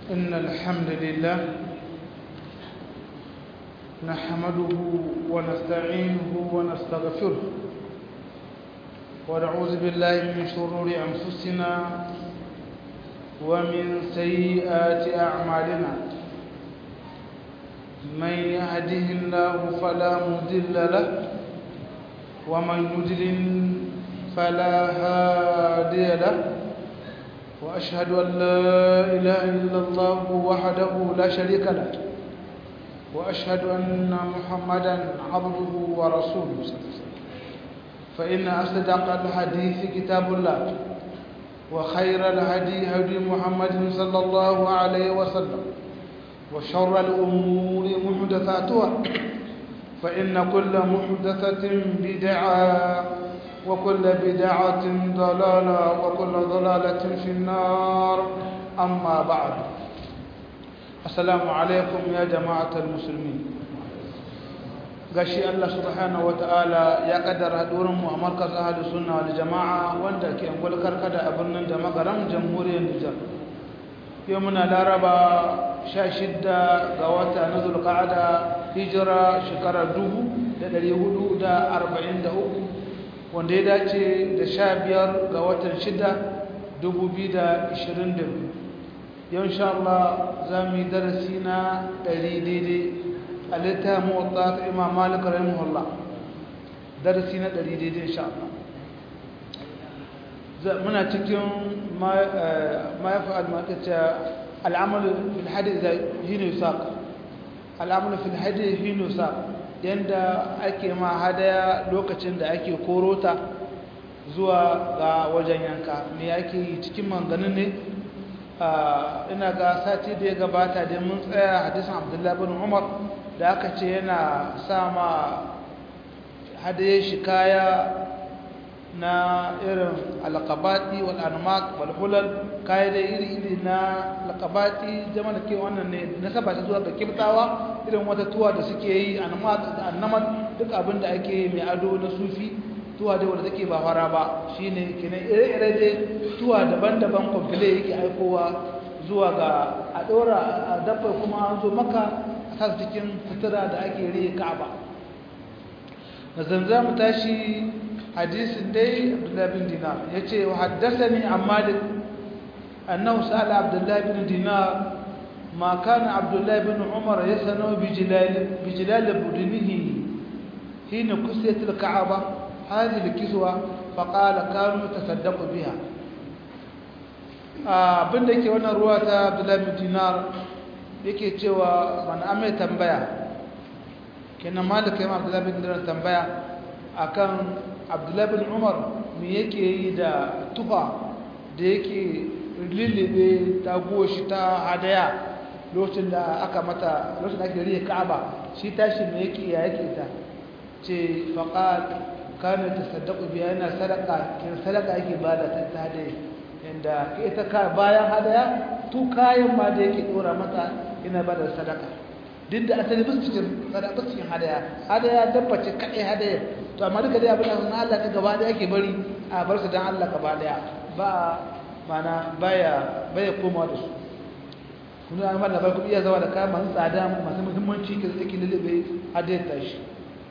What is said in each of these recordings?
إن الحمد لله نحمده ونستعينه ونستغفره ونعوذ بالله من شرور أنفسنا ومن سيئات أعمالنا من يهده الله فلا مضل له ومن يضلل فلا هادي له وأشهد أن لا إله إلا الله وحده لا شريك له وأشهد أن محمدا عبده ورسوله فإن أصدق الحديث كتاب الله وخير الهدي هدي محمد صلى الله عليه وسلم وشر الأمور محدثاتها فإن كل محدثة بدعة وكل بدعة ضلالة وكل ضلالة في النار أما بعد السلام عليكم يا جماعة المسلمين gashi Allah subhanahu wataala ya kaddara hadurin mu a markaz ahlus sunna wal jamaa wanda ke angol karkada a birnin da magaran jamhuriyar Nijar yau muna laraba 16 ga wata na zulqa'ada hijira shekara 1443 wanda ya dace da 15 ga watan 6 2022 yau insha Allah za mu yi darasi na 100 daidai a littafin motsa ta imam malik rahimahullah darasi na ɗari daidai insha Allah muna cikin ma ya fa'al makacce al'amalu fil hadi da hinu saq al'amalu fil hadi hinu saq yanda ake ma hadaya lokacin da ake korota zuwa ga wajen yanka me ake yi cikin manganin ne ina ga sati da ya gabata da mun tsaya hadisin abdullahi bin umar da aka ce yana sama hadaye shi kaya na irin alkabati wal anmaq wal hulal kaya da iri-iri na alkabati jama da ke wannan ne na saba ta zuwa ga kibtawa irin wata tuwa da suke yi anmaq da annamat duk abin da ake mai ado na sufi tuwa da wanda take ba fara ba shine kenan ire-ire dai tuwa daban-daban kwamfile yake aikowa zuwa ga a ɗora a dabba kuma an zo maka sa cikin sutura da ake riye ka'aba da zanza mu tashi hadisin dai abdullahi bin dinar ya ce wa haddasani an malik annahu sa'ala abdullahi bin dinar ma kana abdullahi bin umar ya sano bijilal budinihi hina kusiyat al-ka'aba hadhihi al-kiswa fa qala kanu tasaddaqu biha abinda yake wannan ruwa ta abdullahi bin dinar yake cewa man ame tambaya kenan malika yamma abdullahi bin dinar tambaya akan abdullahi bin umar me yake yi da tufa da yake lilibe ta shi ta hadaya lokacin da aka mata lokacin da ake riye ka'aba shi tashi me yake ya yake ta ce faqat kana tasaddaqu biya yana sadaka kin sadaka yake bada ta hadaya inda ita ka bayan hadaya tu kayan ma da yake dora mata ina ba da sadaka duk da asali ba su cikin sadaka cikin hadaya hadaya dabbace kaɗai hadaya to amma duka dai abin da na Allah ka gaba daya ke bari a bar su dan Allah gaba daya ba mana baya baya komawa da su kuma an fara ba ku iya zawa da kaya masu tsada masu muhimmanci ke zaki lulube hadaya ta shi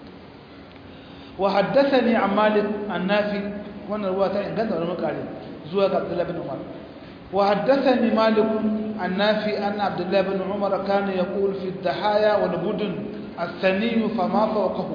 wa haddathani an malik an nafi wannan ruwa ta inganta wani makare zuwa ga Abdullah bin Umar وحدثني مالك عن نافع أن عبد الله بن عمر كان يقول في الضحايا والبدن الثني فما فوقه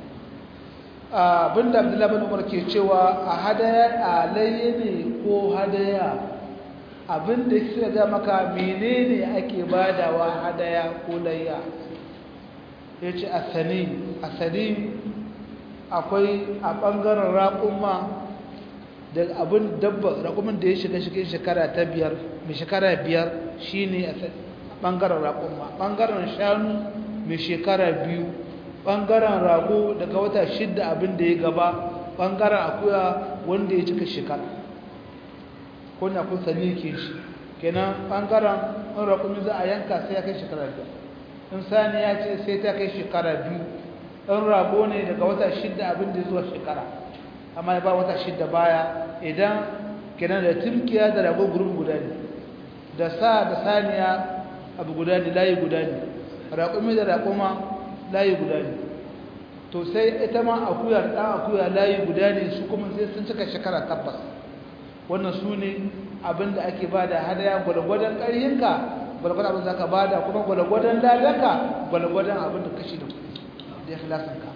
abin da abdullahi bin umar ke cewa a hadaya alayya ne ko hadaya abin da suka ga maka menene ake badawa hadaya ko layya ya ce asani asani akwai a ɓangaren raƙumma da abin dabba raƙumin da ya shiga cikin shekara ta biyar mai shekara biyar shi ne a ɓangaren raƙumma ɓangaren shanu mai shekara biyu ɓangaren rago daga wata shidda abin da ya gaba ɓangaren akuya wanda ya cika shekara ko na kun sani ke shi kenan ɓangaren in raƙumi za a yanka sai ya kai shekara biyar in sani ya ce sai ta kai shekara biyu in rago ne daga wata shidda abin da zuwa shekara amma ba wata shidda baya idan kenan da timkiya da rago gurin guda ne da sa da saniya abu guda ne layi guda ne raƙumi da raƙuma layi guda ne to sai ita ma akuya da ɗan akuya layi guda ne su kuma sai sun cika shekara tabbas wannan su ne abin da ake ba da hadaya gwalgwadon ƙarhinka gwalgwadon abin da ka ba da kuma gwalgwadon ladanka gwalgwadon abin da kashi da ya filasanka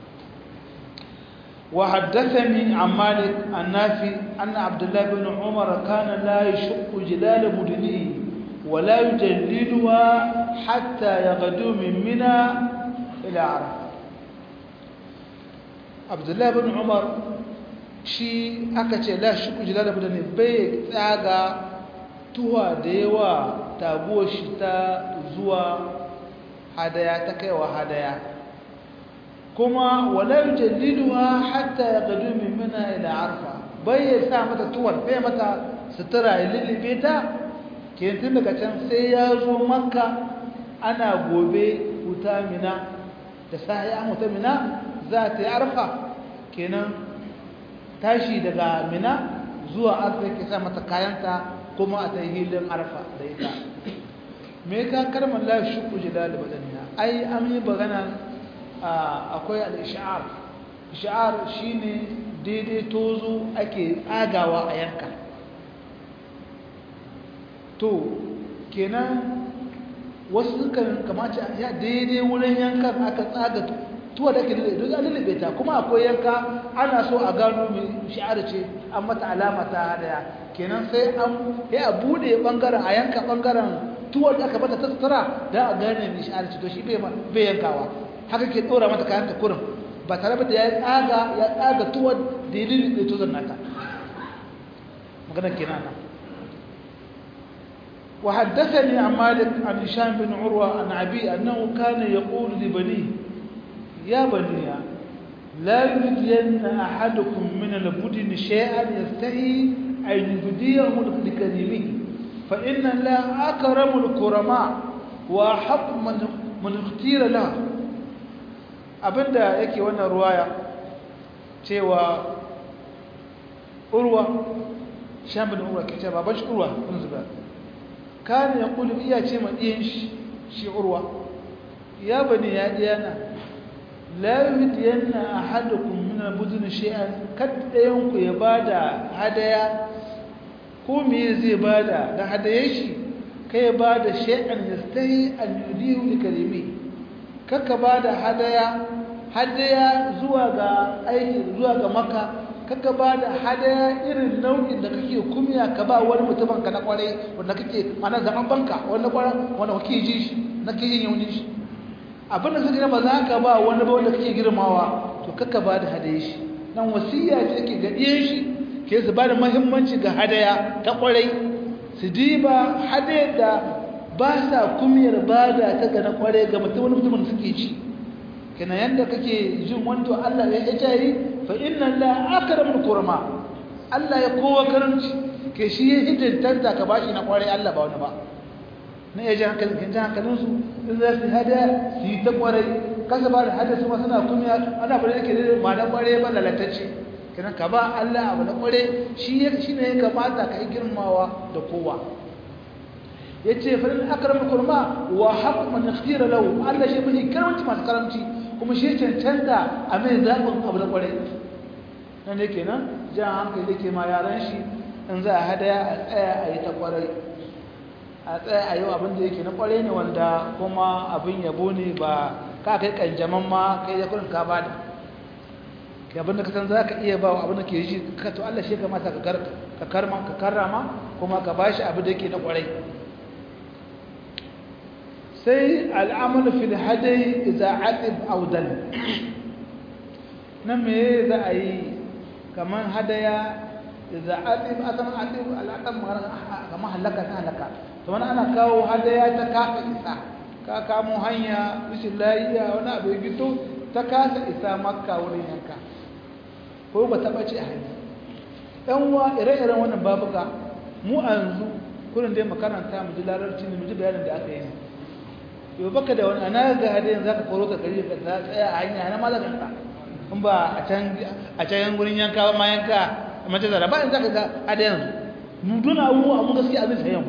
وحدثني عن مالك النافي أن عبد الله بن عمر كان لا يشق جلال مدنه ولا يجللها حتى يغدو من منى إلى عرفة عبد الله بن عمر shi aka ce la shi kujila da budane bai tsaga tuwa da yawa taguwar shi ta zuwa hadaya ta kaiwa hadaya kuma wala yujalliduha hatta yaqdu min mina ila arfa bai ya sa mata tuwar bai mata sutura ya lilibe ta ke tun daga can sai ya zo makka ana gobe wuta mina da sahi an wuta mina za ta yi arfa kenan tashi daga mina zuwa arfa ke sa mata kayanta kuma a ta yi hilin arfa da ita me ka karmar la shuku jilal badaniya ai an yi bagana akwai al-ish'ar ish'ar shine daidai tozo ake tsagawa a yanka to kenan wasu kan kamace ya daidai wurin yankan aka tsaga tuwa da ke don an lullube ta kuma akwai yanka ana so a gano mai shi'ar ce an mata alama ta hadaya kenan sai an ya a bude bangaren a yanka bangaren tuwa da aka bata ta sutura da a gane mai shi'ar ce to shi bai yankawa haka ke dora mata kayan ta kurin ba tare da ya tsaga ya tsaga tuwa da ya lullube tuzon nata magana kenan nan وحدثني عن مالك عن هشام بن عروة عن أبي أنه كان يقول لبنيه يا بني لا يبدين أحدكم من البدن شيئا يستحي أن يبديه لكريمه فإن الله أكرم الكرماء وأحق من من اختير له abinda yake wannan ruwaya cewa urwa shambin urwa ke ce baban shi urwa kun zuba kan ya kulu iya ce ma ɗiyan shi urwa ya bani ya ɗiyana la yuhdiyanna ahadukum min al-budun shay'an kaddayan ku ya bada hadaya ko me zai bada da hadayen shi kai bada shay'an yastahi an yudihu li kalimi kaka bada hadaya hadaya zuwa ga aiki zuwa ga maka kaka bada hadaya irin nau'in da kake kumiya ka ba wani mutumin ka na kware wanda kake mana zaman banka wanda kware wanda kake ji shi na kake yin yaunin shi abinda suka ba za ka ba wani ba wanda kake girmawa to kaka ba da hadaye shi nan wasiya ce ke ga ɗiyan shi ke su ba da mahimmanci ga hadaya ta ƙwarai su diba hadaya da ba sa kumiyar ba da ta ga na ƙwarai ga mutum wani mutumin suke ci kina yanda kake jin wanda Allah ya yi fa inna la akramul kurma Allah ya kowa karanci ke shi ya hidintanta ka bashi na ƙwarai Allah ba wani ba na iya ji hankalin kan ji hankalinsu in za su hada su yi ta kwarai kasa ba da hada su ma suna kumiya ana bari yake da ma na kwarai ba lalatacce kenan ka ba Allah abu na kwarai shi shi ne ya kamata ka yi girmawa da kowa ya ce farin akram kurma wa haqqu man ikhtira lahu Allah shi mai karamci masu karamci kuma shi cancanta a mai zaɓin abu na kwarai nan ne kenan jan hankali yake ma yaran shi in za a hadaya a tsaya a yi ta kwarai a tsaye a yau abin da yake na kware ne wanda kuma abin yabo ne ba ka kai kanjaman ma kai da kurin ka ba da ke abin da ka san za ka iya ba abin da ke shi ka to Allah shi kamata ka karma ka karrama kuma ka bashi abin da yake na kwarai sai al'amalu fil hadai idza atib aw dal nan me za a yi kaman hadaya idza atib atam atib al'aqam kamar halaka ta halaka to wani ana kawo hadaya ta kasa isa ka kamo hanya rashin layiya wani abu ya fito ta kasa isa makka wurin yanka ko ba taɓa ce a hanya ɗan wa ire-iren wannan babuka mu a yanzu kurin dai makaranta mu ji larabci ne mu ji bayanin da aka yi yau baka da wani ana ga hadayen za ka koro ka gari ka tsaya a hanya na malakan ka in ba a can wurin yanka ba ma yanka a mace zara ba in za ka ga hadayen su mu duna abubuwa mun gaskiya abin sayan ba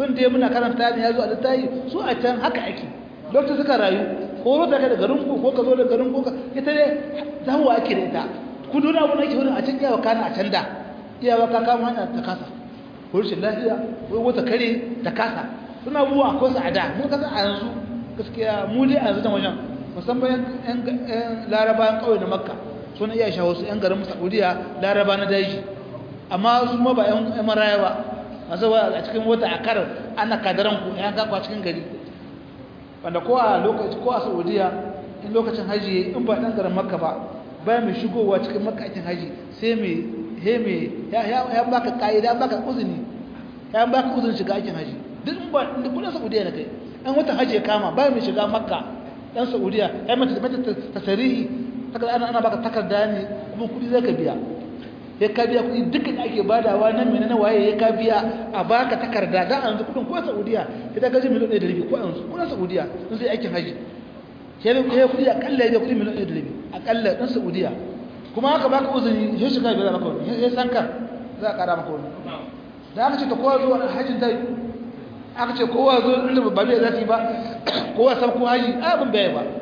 kun da muna karanta ne ya zo a littafi su a can haka ake lokacin suka rayu ko rota ka da garin ku ko ka zo da garin ku ita ne zawo ake da ita ku dole abu na ke wurin a can iyawa kana a can da iyawa ka kama hanya ta kasa ko rashin lafiya ko wata kare ta kasa suna abubuwa ko su a da mun kasa a yanzu gaskiya mu dai a yanzu da wajen musamman yan larabawan ƙauye na makka suna iya shawo su yan garin saudiya laraba na daji amma su ma ba yan maraya ba masu a cikin wata a karar ana kadaran ku yan kakwa cikin gari wanda ko a lokaci ko a saudiya in lokacin haji in ba ɗan garin makka ba ba mai shigowa cikin makka aikin haji sai mai he mai ya baka ka'ida ya baka uzuni ya baka uzuni shiga aikin haji duk in ba da kudin saudiya na kai an wata haji ya kama ba mai shiga makka dan saudiya ya mata mata tasarihi takarda ana ana baka takarda ne kuma kudi zaka biya ya ka biya kudi duka da ake badawa nan mene na waye ya ka biya a baka takarda da an zu kudin ko saudiya ita gaji miliyan 100 ko an kudin saudiya sun sai aikin haji sai ya kudi akalla ya kudi miliyan 100 akalla dan saudiya kuma haka baka uzuri ya shiga biya maka wani ya san ka za a kara maka wani da aka ce ta kowa zuwa hajjin ta aka ce kowa zo inda ba bai zafi ba kowa san ko haji abin bai ba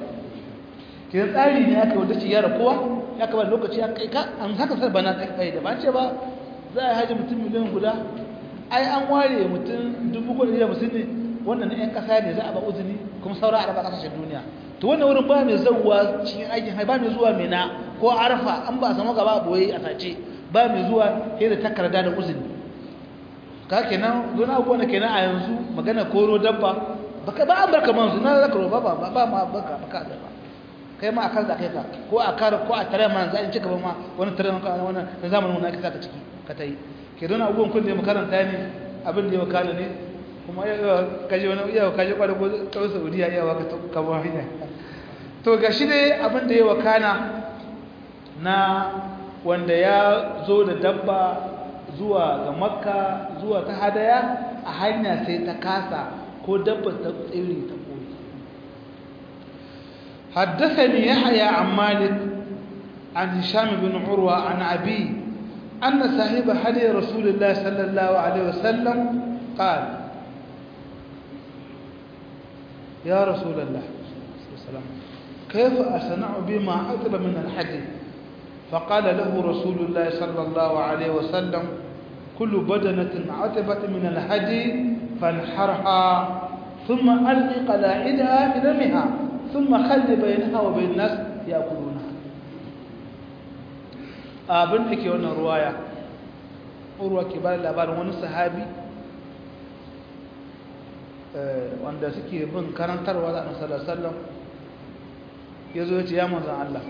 ke tsari ne aka wanda ce yara kowa ya kaba lokaci ya kai ka an haka sai bana kai da ba ce ba za a haji mutum miliyan guda ai an ware mutum dubu kuɗi da musulmi wannan na 'yan ƙasa ne za a ba uzuri kuma saura a raba ƙasashen duniya to wannan wurin ba mai zauwa cikin aikin hai ba mai zuwa mena ko arfa an ba a samu gaba boye a sace ba mai zuwa sai da takarda da uzuri ka kenan zuwa abubuwa na kenan a yanzu magana koro dabba baka ba an barka manzu na zaka roba ba ba ma baka baka da ba kai ma akan da kai ka ko a kar ko a tare man zai cika ba ma wani tare man wannan na zamanin mun aka saka ciki ka tai ke don abubuwan kun da makaranta ne abin da ya wakala ne kuma ya kaje wani iya kaje kwada ko tsawon Saudiya iya waka ka ba hanya to gashi dai abin da ya wakana na wanda ya zo da dabba zuwa ga makka zuwa ta hadaya a hanya sai ta kasa ko dabba ta tsiri ta koyi حدثني يحيى عن مالك عن هشام بن عروة عن أبي أن صاحب حدي رسول الله صلى الله عليه وسلم قال يا رسول الله كيف أصنع بما أطلب من الحديث فقال له رسول الله صلى الله عليه وسلم كل بدنة عتبت من الهدي فانحرها ثم ألق قلاعدها في دمها ثم خل بينها وبين الناس يأكلونها abin da ke wannan ruwaya urwa ke bada labarin wani sahabi wanda suke bin karantarwa da annabi sallallahu ya zo ya ce ya manzan Allah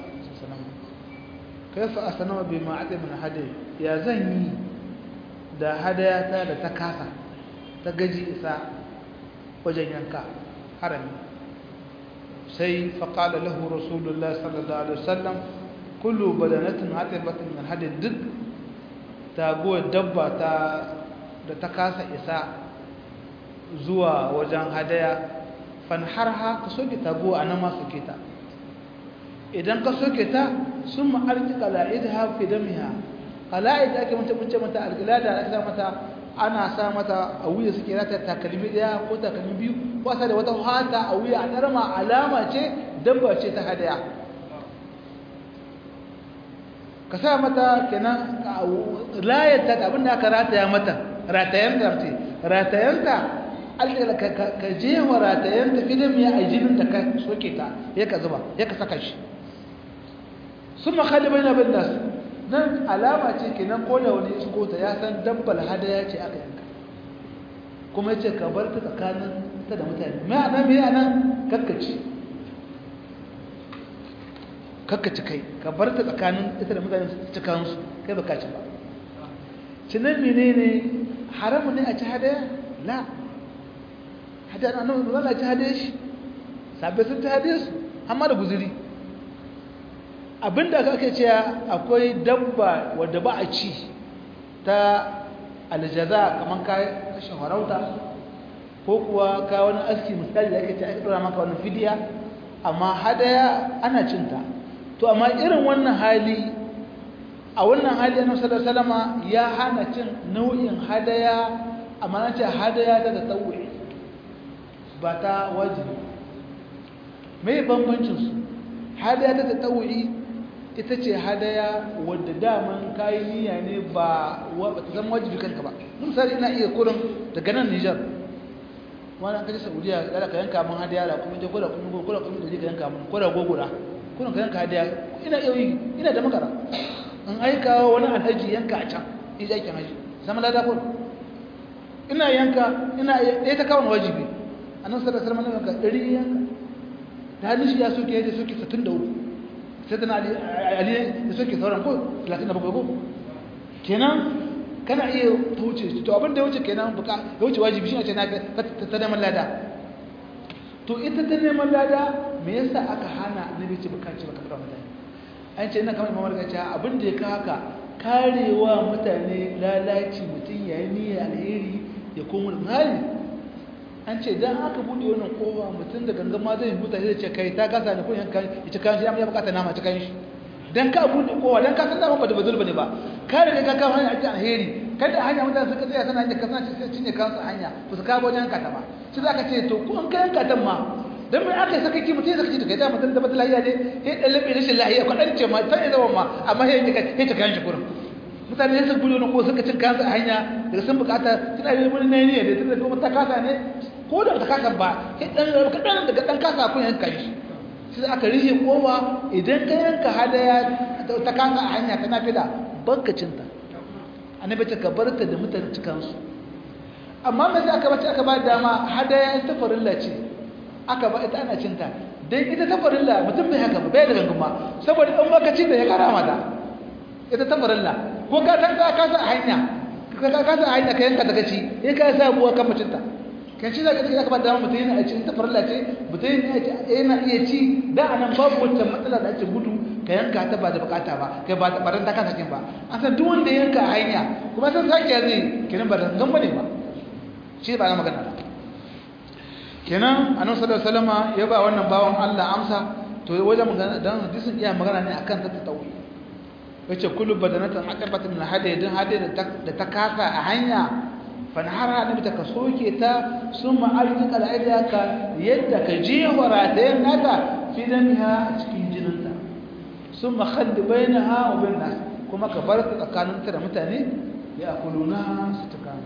kaifa asnama bi ma'ati min hadi ya zan yi da hadayata da ta kasa ta gaji isa wajen yanka harami sai faqala lahu rasulullah sallallahu alaihi wasallam kullu badanatin hatibatin min hadi duk taguwar dabba ta da ta kasa isa zuwa wajen hadaya fanharha ka soke taguwa anan ma soke ta idan ka soke ta sun ma'arki qala'id ha fi damiha qala'id ake mata bunce mata alqilada ake mata ana sa mata a wuya suke rata takalmi daya ko takalmi biyu ko sa da wata hata a wuya a darma alama ce dabba ce ta hadaya ka sa mata kenan layata abinda aka rataya mata ratayanta ce ratayanta alƙala ka je wa ratayanta filin ya a jinin da ka soke ta ya ka zuba ya ka saka shi sun makali bai na bin nasu nan alama ce kenan ko da wani isko ta ya san dabbal hadaya ce aka yanka kuma ya ce ka bar ta tsakanin ta da mutane mai anan mai anan kakkaci kakkaci kai ka bar ta tsakanin ita da mutane su kansu kai ba kaci ba cinan menene haramu ne a ci hadaya la hadaya annabi ba za a ci hadaya shi sabbai sun ci hadaya su amma da guzuri abinda aka ake cewa akwai dabba wadda ba a ci ta aljaza kamar ka kashin harauta ko kuwa ka wani aski misali da ake ce aka dora maka wani fidiya amma hadaya ana cinta to amma irin wannan hali a wannan hali annabi sallallahu alaihi ya hana cin nau'in hadaya amma na ce hadaya ta da tsawo'i ba ta wajibi mai bambancinsu hadaya ta da tsawo'i ita ce hadaya wadda daman kayi niyya ne ba ta zama wajibi kanka ba misali ina iya kurin daga nan nijar wani an kaji saudiya da ka yanka mun hadaya da kuma je kula kuma kula kuma da ka yanka mun kula gogura kuna ka yanka hadaya ina iya yi ina da makara in aika wani alhaji yanka a can in ji aikin haji zama lada kun ina yanka ina ɗaya ta kawo wajibi a nan sadar sarmani yanka ɗari yanka da hannun shi ya soke ya soke 63 sai tana ali da soke sauran ko 37 ko kenan kana iya ta wuce to abin da ya wuce kenan buka ya wuce wajibi shi ne ce na ta neman lada to ita ta neman lada me yasa aka hana annabi ce baka ce baka fara mutane an ce ina kamar imamar gaci abin da ya ka haka karewa mutane lalaci mutum yayi niyyar alheri ya koma hali an ce dan aka bude wannan kowa mutum da gangan ma zai huta zai ce kai ta kasa ne ko yanka ya ci kan shi ya bukata nama ci kan shi dan ka bude kowa dan ka san da ba da bazul bane ba ka riga ka kawo hanya a alheri kada hanya mutane suka tsaya sana hanya kasance sai cinye kansu hanya ba su kawo wajen kata ba sai zaka ce to ko an kai katan ma dan mai aka yi sakaki mutum sakaki da kai da mutum da mutum lahiya ne sai dan labe rashin lahiya ko dan ce ma sai zama ma amma sai ka sai ta kan shi kurin mutane sai su gudu ne ko suka cin kansu a hanya daga sun bukata suna yi wani nayi ne da tunda kuma ta kasa ne ko da ta kasa ba sai dan kadan daga dan kasa kun yanka shi sai aka rihe kowa idan ka yanka hadaya ta kasa a hanya ta nafila banka cinta annabi ta kabarta da mutane cikansu amma me sai aka bace aka ba dama hadaya ta farilla ce aka ba ita ana cinta dan ita ta farilla mutum bai haka ba bai da ganguma saboda in baka ci da ya kara mata ita ta farilla ko ka san ka kasa hanya ka ka kasa hanya ka yanka daga ci in ka sa buwa kan mutunta kan ci zaka aka ba dama mutum yana ci ta farilla ce mutum yana iya ci da anan babu wata matsala da ake gudu ka yanka ta ba da bukata ba kai ba ta baran ta kasa kin ba an san duk wanda yanka hanya kuma san sake zai kenan ba dan gamba ne ba shi ba na magana kenan annabi sallallahu alaihi wasallam ya ba wannan bawon Allah amsa to wajen magana dan hadisin iya magana ne akan ta tawi yace kullu badanatan aqabat min hadi dan hadi da ta kasa a hanya fa nahara annabi ta kasoke ta summa arzika al'ida ka yadda ka je horatayen nata fi damiha a cikin jininta summa khalli bainaha wa bain nas kuma ka bar ta tsakaninta da mutane ya akuluna su tukanu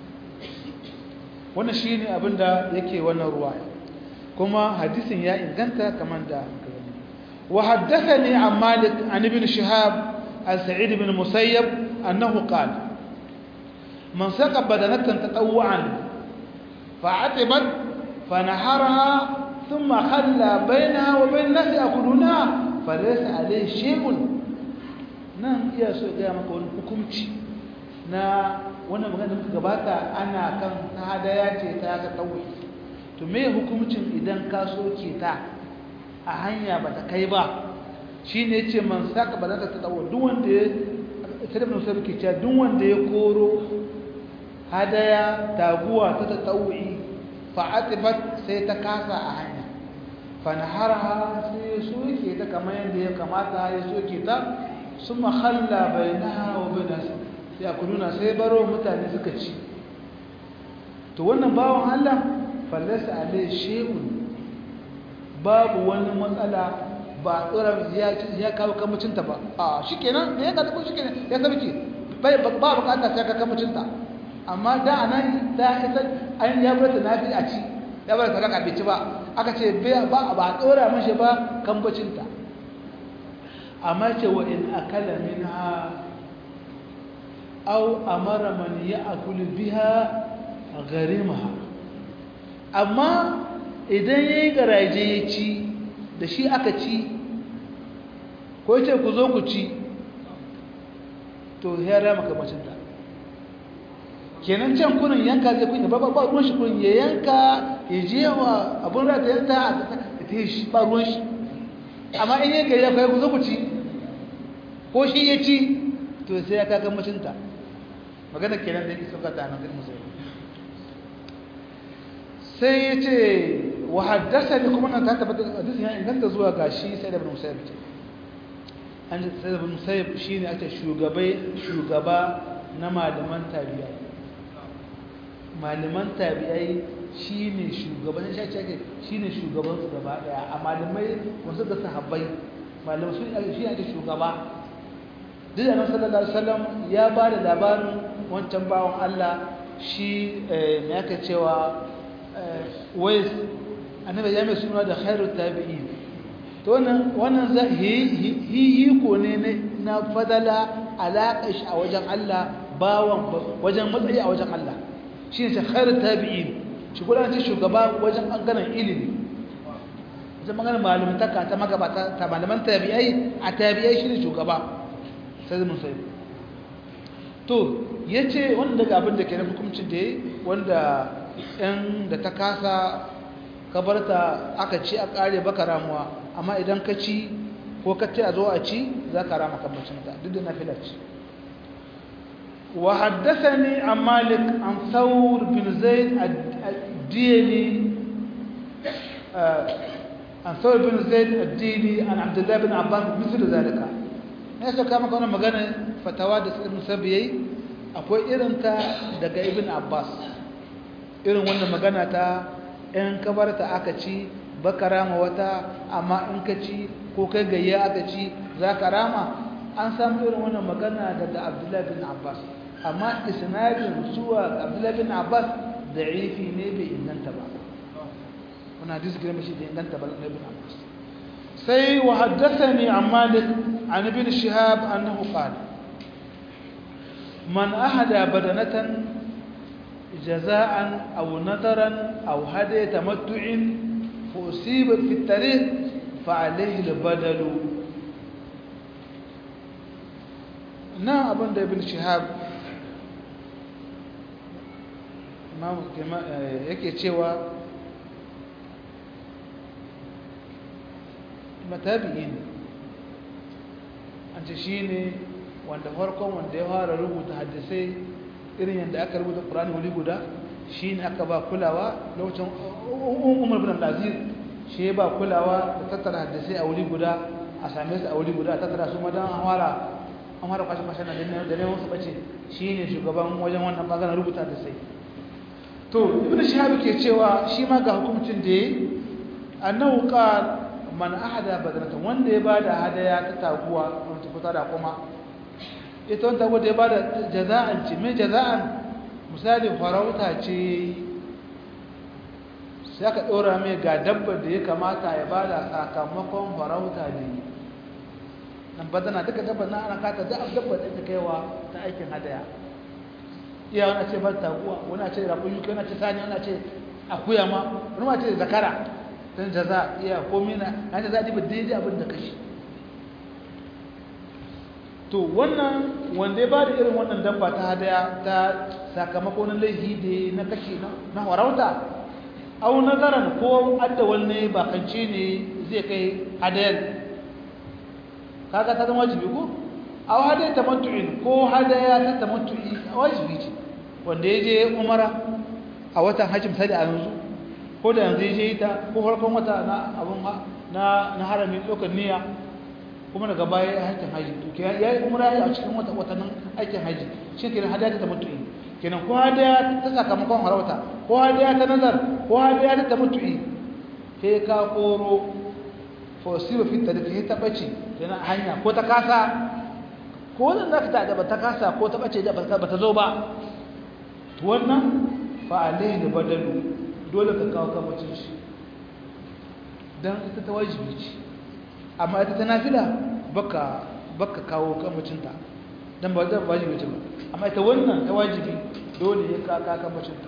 wannan shi ne abinda yake wannan ruwa kuma hadisin ya inganta kamar da wa haddathani an malik an ibn shihab an sa'id ibn musayyab annahu qala man saqa badanatan tatawwan fa'atibat fanaharaha thumma khalla bainaha wa bain nasi yakuluna falaysa alayhi shay'un nan iya so ga maka wani hukunci na wannan magana da gabata ana kan ta hadaya ce ta ga tsawo to me hukuncin idan ka soke ta a hanya ba ta kai ba shine yace man saka ba za ta tsawo duk wanda ya sai ibn Usayd ke cewa duk wanda ya koro hadaya taguwa ta tsawi fa atibat sai ta kasa a hanya fa naharha sai ya soke ta kamar yadda ya kamata ya soke ta summa khalla bainaha wa bainaha ya kuluna sai baro mutane suka ci to wannan bawon Allah fallasa alai shay'un babu wani matsala ba tsora ya ya kawo kamucinta ba a shikenan da ya kada shikenan ya sabike bai ba bukata sai ka kamucinta amma da anan da ita an ya bar ta nafi a ci ya bar sadaka bai ci ba aka ce ba ba tsora mashi ba kambacinta amma ce wa in akala minha أو أمر من يأكل بها غريمها أما idan ya yi garaje ya ci da shi aka ci ko ce ku zo ku ci to ya rama kamacinta kenan can kunin yanka zai kunya ba ba ruwan shi kunin ya yanka ya je wa abin rata yanta a ta yi shi ba ruwan shi amma in yanka ya kai ku zo ku ci ko shi ya ci to sai ya kaga mutunta magana kenan da yake suka ta nan musulmi sai ya ce wa haddasa ne kuma nan ta tabbata hadisin ya inganta zuwa ga shi sai da ibn musayyib ce an sai da ibn musayyib shine ake shugabai shugaba na malaman tabi'a malaman tabi'ai shine shugaban shi ake shine shugaban su gaba daya a malamai wasu da sahabbai malamai su shi ake shugaba duk da sallallahu alaihi wasallam ya ba da labarin wancan bawon Allah shi me yake cewa wais annabi ya mai suna da khairu tabi'in to wannan wannan hi ko ne na fadala alaƙa shi a wajen Allah bawan wajen matsayi a wajen Allah shi ne khairu tabi'in shi kuma ce shugaba wajen ɓangaren ilimi wajen maganar malumtaka ta magabata ta malaman tabi'ai a tabi'ai shi ne shugaba sai mun sai to ya ce wanda daga abin da ke na hukumcin da ya wanda yan da ta kasa kabarta aka ci a kare baka ramuwa amma idan ka ci ko ka ce a zo a ci za ka rama kambacinta duk da na filarci wa haddasa ne a malik an saur bin zaid addini an saur bin zaid addini an abdullahi bin abbas misali zalika ya sauka maka wani magana fatawa da ibn sabiyai akwai irinta daga ibn abbas irin wannan magana ta in kabarta aka ci baka rama wata amma in ka ci ko kai gayya aka ci za ka rama an samu irin wannan magana daga abdullahi bin abbas amma isnadin zuwa abdullahi bin abbas da'ifi ne bai inganta ba wani hadisi gina mashi da inganta ba na ibn abbas sai wa haddathani an malik an ibn shihab annahu qala man ahada badanatan جزاء أو نذرا أو هدي تمتع فأصيب في الطريق فعليه البدل na abin da ibn shihab yake cewa matabi'i ne an ce shi ne wanda farkon wanda ya fara rubuta hadisai irin yadda aka rubuta ƙurani wuri guda shi ne aka ba kulawa lokacin umar bin al-aziz shi ba kulawa da tattara hadisai a wuri guda a same su a wuri guda a tattara su madan an fara an fara kwashe kwashe na da neman su bace shi ne shugaban wajen wannan magana rubuta hadisai to ibn shahab ke cewa shi ma ga hukuncin da yayi annahu qal man ahada badratan wanda ya bada hadaya ta taguwa wanda ta da kuma ita wanda wadda ya bada jaza'an ce mai jaza'an misali farauta ce sai aka ɗora mai ga dabbar da ya kamata ya bada sakamakon farauta da yi nan badana duka dabbar na ana kata da dabbar da ta kaiwa ta aikin hadaya iya wani ce bar taguwa wani ce rakun yuka wani ce sani wani ce akuya ma wani ma ce zakara don jaza iya komina an jaza ɗiba daidai abin da kashi to wannan wanda ya ba da irin wannan dabba ta hadaya ta sakamako na laifi da na kashi na warauta au nazaran ko adda wanne bakance ne zai kai hadayar kaga ta zama wajibi ko au hadaya tamattu'in ko hadaya ta tamattu'i wajibi ce wanda ya je umara a watan hajji misali a yanzu ko da yanzu ya je ita ko farkon wata na abun na na haramin ɗaukar niyya kuma daga baya ya aikin haji to ke ya yi umra a cikin wata watannin aikin haji shi kenan hadaya ta mutu'i kenan ko hadaya ta sakamakon harauta ko hadaya ta nazar ko hadaya ta mutu'i sai ka koro fosiwa fit da ke ta bace kenan hanya ko ta kasa ko wannan zaka ta da ta kasa ko ta bace da ba ta zo ba to wannan fa alaihi badalu dole ka kawo kamacin shi dan ita ta wajibi ce amma ita ta nafila baka baka kawo kamacinta dan ba zan wajibi ce ba amma ita wannan ta wajibi dole ya kaka kamacinta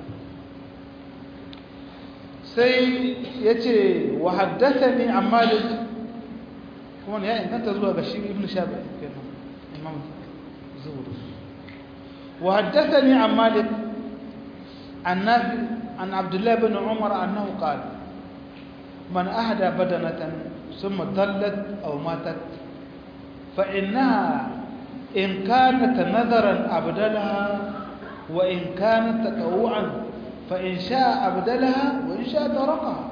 sai yace wa haddathani an malik kuma ne ya inganta zuwa ga shi ibnu shabi kenan imam zuhri wa haddathani an malik an nafi an abdullah ibn umar annahu qala man ahda badanatan ثم ضلت أو ماتت فإنها إن كانت نذرا أبدلها وإن كانت تطوعا فإن شاء أبدلها وإن شاء تركها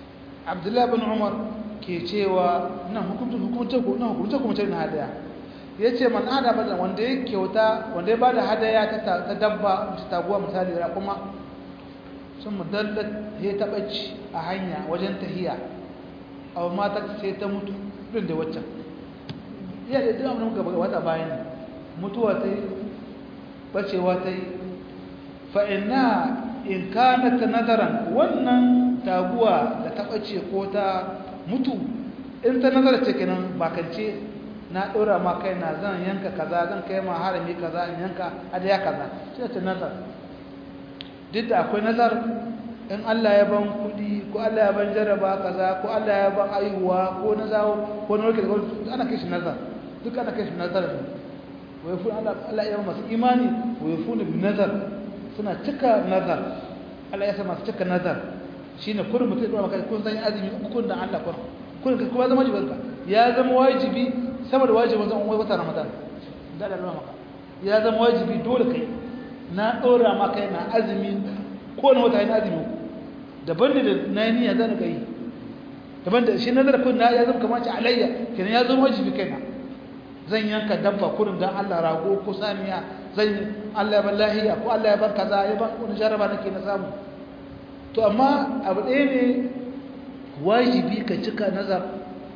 عبد الله بن عمر ke cewa nan hukunta hukunta ko nan hukunta kuma tana hada ya ce man ada bada wanda ya kyauta wanda ya bada hadaya ta dabba ta taguwa misali da kuma sun mudallat ya taɓa ci a hanya wajen tahiya a mata sai ta mutu ɗin da waccan iya da duk abin gaba wata bayan mutuwa ta yi bacewa ta yi fa'ina in kana ta nazaran wannan taguwa da ta ɓace ko ta mutu in ta nazara ce kenan bakance na ɗora ma kai na zan yanka kaza zan kai ma harami kaza in yanka adaya kaza shi ta nazar duk da akwai nazar in Allah ya ban kuɗi ko Allah ya ban jaraba kaza ko Allah ya ban aihuwa ko na zawo ko na warke da ana kai shi nazar duk ana kai shi nazar ne wai fu Allah Allah ya masu imani wai fu bi nazar suna cika nazar Allah ya sa masu cika nazar shine kullum mutum ya maka kun san azumi uku da Allah kun kun kuma zama wajibi ya zama wajibi sama da wajibin zan wai wata Ramadan da Allah maka ya zama wajibi dole kai na dora maka yana azumi ko na wata yana azumi daban da na niyya zan ga yi daban da shi nazar kun na ya zama kamar ci alayya kenan ya zama wajibi kaina zan yanka dabba kurin dan Allah rago ko saniya zan Allah ya ban lahiya ko Allah ya ban kaza ya ban wani jaraba nake na samu to amma abu ɗaya ne wajibi ka cika nazar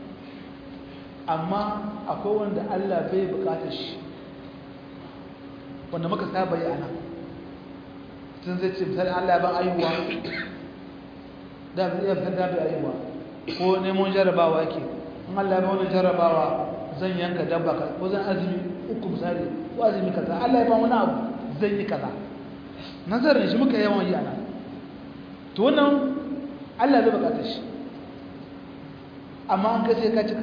amma akwai wanda Allah bai bukatar shi wanda muka saba yi ana tun zai ce misali Allah ya ban ayuwa da bai iya fitar da bai ayuwa ko neman jarabawa yake in Allah ya ban wani jarabawa zan yanka dabba ko zan azumi uku misali ko azumi kaza Allah ya ban wani abu zan yi kaza nazarin shi muka yawan yi ana to wannan Allah zai bukatar shi amma an kai sai ka cika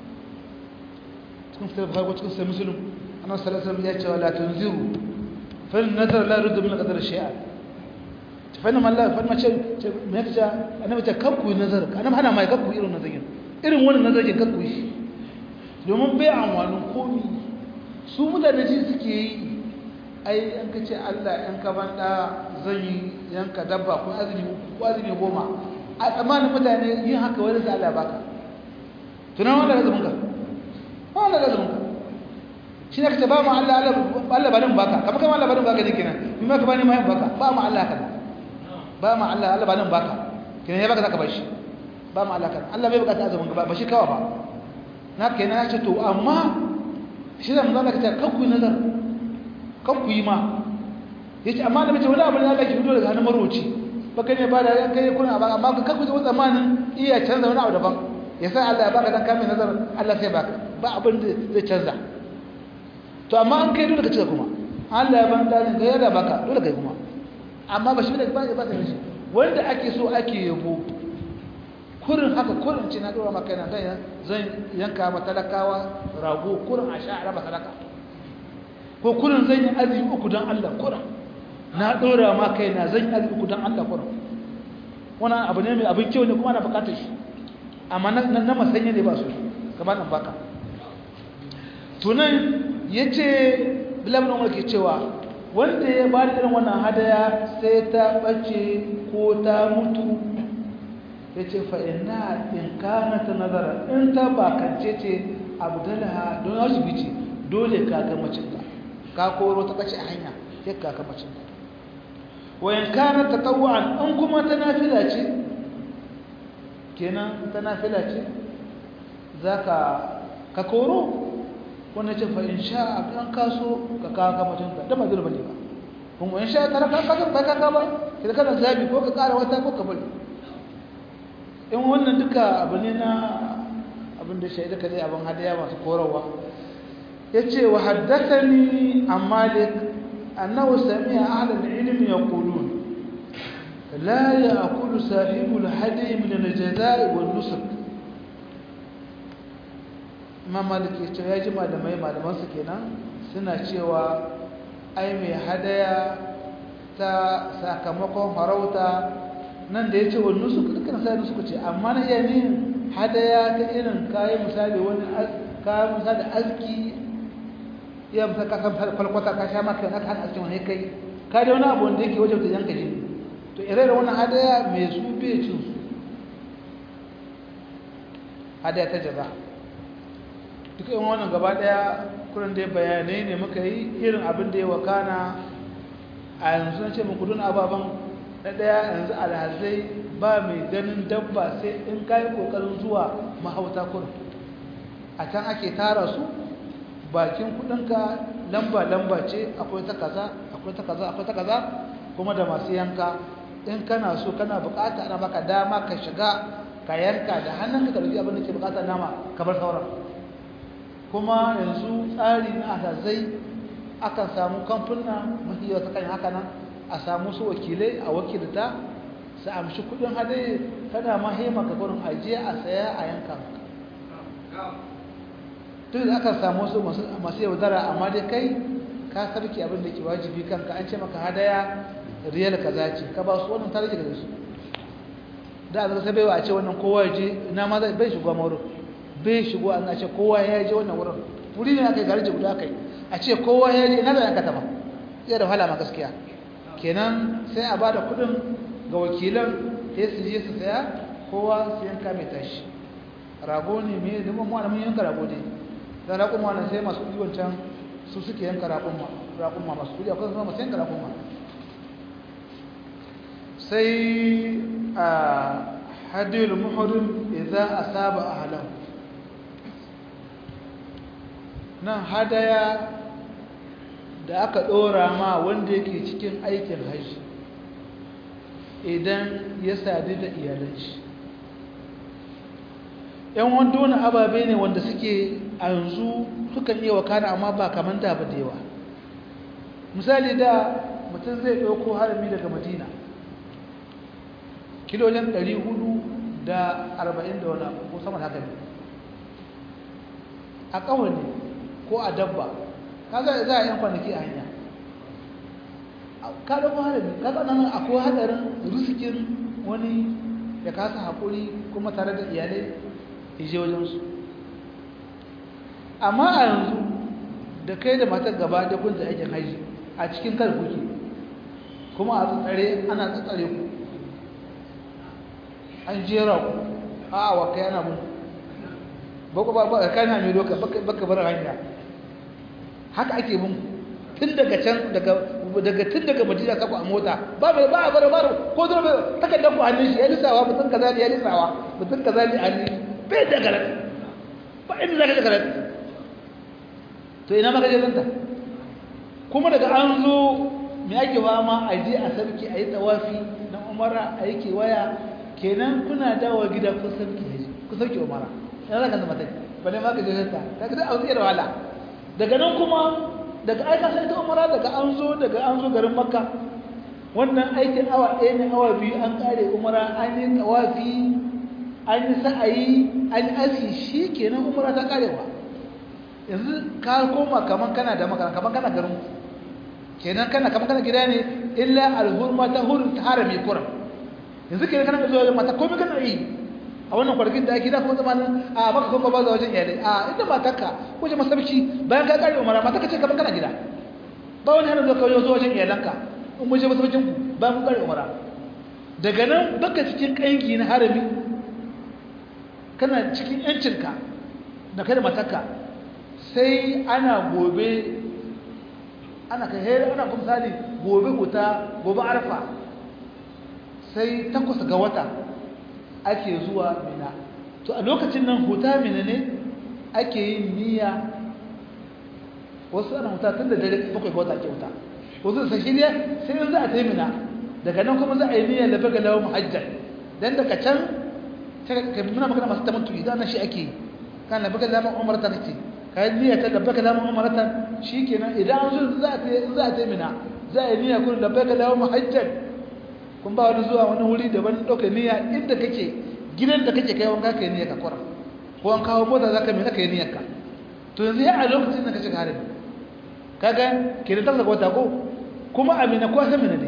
cikin fitar bukhari ko cikin sai muslim annabi sallallahu alaihi wasallam ya ce la tunziru fa nazar la yurdu min qadar shay'a fa inna man la fa ma ce me yake ce annabi ce kakku nazar annabi hana mai kakku irin nazarin irin wannan nazarin kakku shi domin bai amfanin komi su mutane ji suke yi ai an ka ce Allah yan ka banda zan yi yanka dabba ko azumi ko azumi goma a tsammanin mutane yin haka wani da Allah baka tunan wanda ka zumunka ba wanda ka zumunka shi ne ka ce ba mu Allah Allah ba nan baka kamar kamar Allah ba nan baka ne kenan in ma ka bani ma yin baka ba mu Allah haka ba mu Allah Allah ba nan baka kenan ya baka zaka bar shi ba mu Allah kan Allah bai bukata azumin gaba ba shi kawa ba na kenan ya ce to amma shi da mun zaka ce kakku nazar kakku yi ma yace amma da mace wani abu ne Allah ke fito daga hannun maroci baka ne ba da yan kai kuna ba amma kakku da zamanin iya canza wani abu daban ya sa Allah ya baka dan kamin nazar Allah sai baka ba abin da zai canza to amma an kai dole ka cika kuma Allah ya ban dalin ga yada baka dole kai kuma amma ba shi ne ba ba ta shi wanda ake so ake yabo kurin haka kurin ce na dora maka yana dan zan yanka ma talakawa rago kurin a sha raba sadaka ko kurin zan yi azumi uku dan Allah kurin na dora ma kaina zan yi azumi uku dan Allah kurin wannan abu ne mai abin kyau ne kuma ana bukatar shi amma na masanya ne ba su kamar nan baka tunan ya ce bilabin umar ke cewa wanda ya ba da irin wannan hadaya sai ta ɓace ko ta mutu ya ce fa'ina in kana ta nazara in ta bakance ce abu dalaha don haushi bice dole kaka macinta ka koro ta ɓace a hanya ya kaka macinta wayan kana ta tawa'an in kuma ta nafila ce kenan ta nafila ce za ka koro wannan ce fa in sha an kaso ka kawo kamacin ka da ba zai bane ba kuma in sha tara ka kaso ba ka ba idan kana zabi ko ka kara wata ko ka bari in wannan duka abu ne na abin da shaida ka zai abin hadaya masu korowa yace wa haddathani an malik annahu sami'a ahlul ilmi yaqulun لا يأكل صاحب الهدي من الجزاء والنسك ما مالك ya ji malamai malamansu kenan suna cewa ai mai hadaya ta sakamakon farauta nan da ya ce wani nusu dukkan sai nusu ce amma na iya ne hadaya ta irin kayan misali wani kayan misali aski iya misali kasan falkwata ka sha maka aka hana askin wani kai ka da wani abu wanda yake wajen da yanka jini to ire da wannan hadaya mai su bai cin su hadaya ta jaza duka yin wannan gaba daya kurin dai bayanai ne muka yi irin abin da ya wakana a yanzu na ce muku dun ababen na ɗaya yanzu alhazai ba mai ganin dabba sai in kayi ƙoƙarin zuwa mahauta kurin a can ake tara su bakin kudinka lamba-lamba ce akwai ta kaza akwai ta kaza akwai ta kaza kuma da masu yanka in kana so kana bukata ana baka dama ka shiga ka yanka da hannunka ka rufi abin da ke bukata nama ka bar sauran kuma yanzu tsari na alhazai akan samu kamfuna mafi yawa ta kan haka nan a samu su wakilai a wakilta su amshi kudin hadaye kana ma hema ka gurin ajiye a saya a yanka duk da aka samu su masu yaudara amma dai kai ka sarki abin da ke wajibi kanka an ce maka hadaya riyal kaza ce ka ba su wannan tarihi da su da a sai baiwa a ce wannan kowa ya je ina ma bai shigo ma wurin bai shigo an ce kowa ya je wannan wurin wuri ne aka yi garje guda aka yi a ce kowa ya je ina da yanka tama iya da wahala ma gaskiya kenan sai a bada kuɗin ga wakilan sai su je su saya kowa su yanka mai tashi rago ne mai zama mu mun yanka rago ne da raƙuma nan sai masu ɗiwon can su suke yanka raƙuma masu kuɗi akwai zama masu yanka raƙuma sai a hadiyar muhurin idan a saba a halau nan hadaya da aka ɗora ma wanda yake cikin aikin hajji idan ya sadu da iyalanci yan wanda wani ababe ne wanda suke a yanzu sukan iya wakana amma ba kamar da ba da yawa misali da mutum zai ɗauko harami daga madina kilolin 440 da wani ko sama haka ne a ƙawani ko a dabba kaga za a yan kwanaki a hanya ka ɗauko harami kaga nan akwai haɗarin risikin wani ya kasa haƙuri kuma tare da iyalai ije wajensu amma a yanzu da kai da matar gaba da kunta aikin haji a cikin kar kuke kuma a tsare ana tsare ku an jera ku a awa kai ana mun bako ba ba kai na mai doka baka bar hanya haka ake mun tun daga can daga daga tun daga madina ka ku a mota ba ba ba bar bar ko dole takardar ku hannun shi ya lisawa mutun kaza ne ya lisawa mutun kaza ne an bai da garat ba inda zaka da garat to ina maka jazanta kuma daga an zo me ake fama a je a sarki a yi tawafi na umara a yi kewaya kenan kuna dawo gida kun sarki haji kun sarki umara ina zaka zama tai bane ma ka jazanta kaga da auzi da wala daga nan kuma daga aika sai ta umara daga an zo daga an zo garin makka wannan aikin awa ɗaya ne awa biyu an kare umara an yi tawafi an yi sa'ayi an yi aski shi kenan umara ta karewa yanzu ka koma kaman kana da makana kaman kana garin kenan kana kaman kana gida ne illa alhurma ta hurun ta harami kuran yanzu kenan kana zuwa wajen mata komai kana yi a wannan kwargin da ake da kuma zamanin a maka kuma ba za wajen iyalai a inda matarka ko je masarci bayan ka kare umara matarka ce kaman kana gida ba wani hana zuwa kawai zuwa wajen iyalanka in mun je masarcin ku bayan kun kare umara daga nan baka cikin kanki na harami kana cikin yancinka da kai da matarka sai ana gobe ana kai hera ana kuma misali gobe huta gobe arfa sai takwas ga wata ake zuwa mina to a lokacin nan huta mina ne ake yin niyya wasu ana huta tun da dare bakwai ga wata ake huta wasu da shirya sai yanzu a tai mina daga nan kuma za a yi niyyar da baga lawa muhajjar dan daga can ka muna magana masu tamantu idan na shi ake yi kan da baga lawa umarta kake kayan niyya ta labbaka lamun umaratan shikenan idan an zo za ta za ta mina za a niyya kun labbaka lamun hajjan kun ba wani zuwa wani wuri daban dauka niyya inda kake gidan da kake kai wanka kai niyya ka kwara ko an kawo mota zaka mina kai niyyar ka to yanzu ya a lokacin da ka shiga harin kaga ke da tafsa wata ko kuma amina ko san mina ne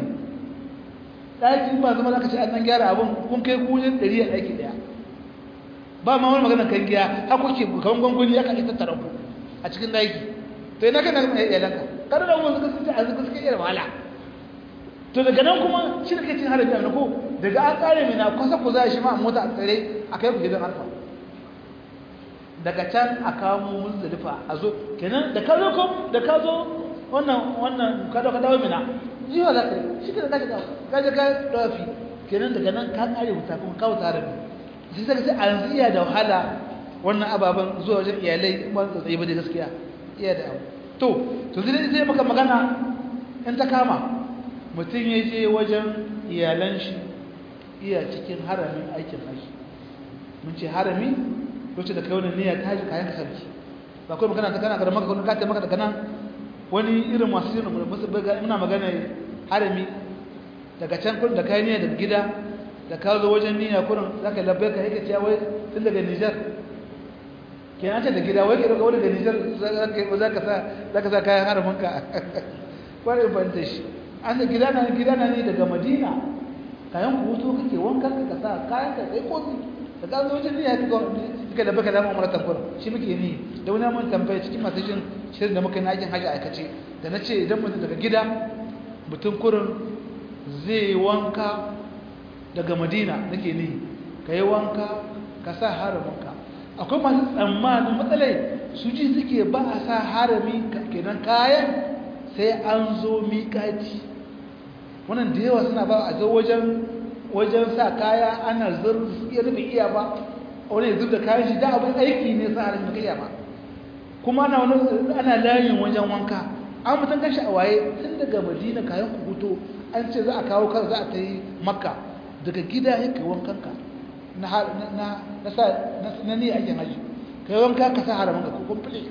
daki ba zama zaka ce an gyara abun kun kai kujin 100 a daki daya ba ma wani magana kan giya har kuke kawan gwangwani ya kan tattara ku a cikin daki to ina kana mai iyalanka kada da wani suka sunce a zuka suka iya wahala to daga nan kuma shi da kai cin harabi a ko daga an kare mai na kwasa ku za shi ma a mota a tsare a kai ku gidan alfa daga can a kamo muzdalifa a zo kenan da ka zo kom da ka zo wannan wannan ka dauka dawo mina jiwa za ka yi shi ke da ka ka je ka dawafi kenan daga nan ka kare wuta kuma ka wuta rabi sai sai sai a yanzu iya da wahala wannan ababen zuwa wajen iyalai ba su tsaye ba da gaskiya iya da abu to to sai sai maka magana in ta kama mutum ya je wajen iyalan shi iya cikin haramin aikin haji mun ce harami lokacin da kai wani niyya ta haji kayan sarki ba kawai magana ta kana ga maka ka ta maka daga nan wani irin masu yin musu baga ina magana harami daga can kun da kai niyya daga gida da ka zo wajen niyya kurin zaka labbai ka yake cewa wai tun daga Niger kenan ce da gida wai ke daga wani daga Niger zaka sa zaka sa kayan haramin ka kwarai ban da shi an da gida na gida na ne daga Madina kayan ku hutu kake wankan ka sa kayan ka kai kofi da ka zo wajen niyya ka kika da baka dama umar tabbur shi muke ni da wani mun tambaya cikin masu jin shirin da muka yi na aikin haji aikace da na ce idan mutum daga gida mutum kurin zai wanka daga madina nake ni ka yi wanka ka sa haraminka akwai masu tsammanin matsalai su ji suke ba a sa harami kenan kayan sai an zo miƙaci wannan da yawa suna ba a zo wajen wajen sa kaya ana zurfi su iya rufe iya ba wani zub da kayan shi da abin aiki ne sa harin iya ba kuma ana wani ana layin wajen wanka an mutum kashi a waye tun daga madina kayan kubuto an ce za a kawo kan za a ta yi makka daga gida ya kai wankanka na na na sa na ni ake haji kai wanka ka sa haramin ka ko kumfule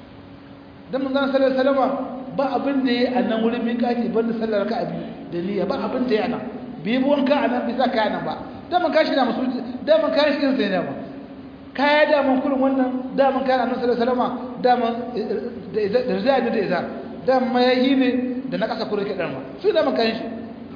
dan mun zan sallar salama ba abin da ya a nan wurin miƙati banda sallar ka abi da niyya ba abin da ya nan bi bi wanka a nan bisa kaya nan ba daman kashi na masu daman kayan shi sai ne ba kaya daman kurin wannan daman kayan annabi sallallahu alaihi wasallam daman da zai da izar daman yayi ne da na kasa kurin kidan ma su daman kayan shi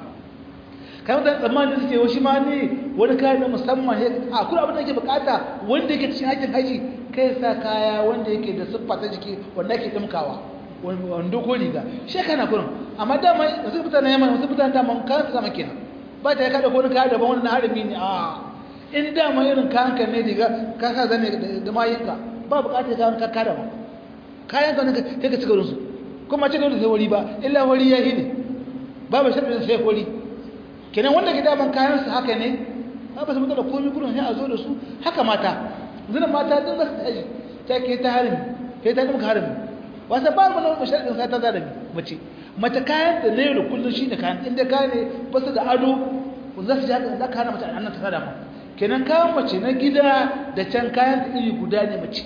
kayan da tsammanin suke wa shi ma ne wani kayan na musamman a kurin abin da yake bukata wanda yake cikin aikin haji kai sa kaya wanda yake da siffa ta jiki wanda yake dimkawa wando ko riga shi kana kurin amma dama wasu mutane yamma wasu mutane dama kayan su zama kenan ba ta kada ko kayan daban wannan harami ne a in dama irin kayan ka ne riga ka sa zane da mayinka ba bukatar kayan ka kada ba kayan ka ne kai ka cika su kuma ce dole sai wari ba illa wari ya ne babu shaɗin sai wari kenan wanda ke daman kayan su haka ne ba ba su mutu da komai kurin sai a zo da su haka mata zina mata din za su tashi ta ke ta harami ke ta dimka harami wasa ba mu nan shaɗin sai ta zarabi mace mace kayan da ne da kullun shine kayan inda kayan ne ba su da ado za su jaɗa za ka hana mace annan ta sada ma kenan kayan mace na gida da can kayan da iri guda ne mace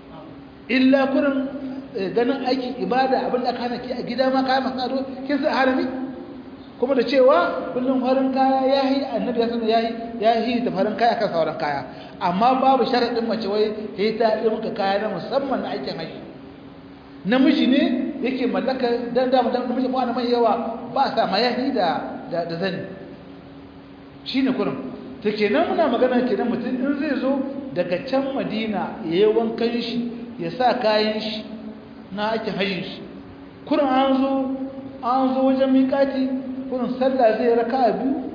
illa kurin ganin aikin ibada abin da aka hana ki a gida ma kayan masu ado kin sa harami kuma da cewa kullum farin kaya ya yi annabi ya sanar ya yi ya yi da farin kaya kan sauran kaya amma babu sharaɗin mace wai ya ta yi maka kaya na musamman na aikin haji namiji ne yake mallaka dan da dan namiji ko mai yawa ba sa mayahi da da zani shine kurin to kenan muna magana kenan mutum in zai zo daga can Madina yayi wankan shi ya sa kayan shi na aikin hajjin shi kurin an zo an zo wajen miƙati kurin sallah zai raka biyu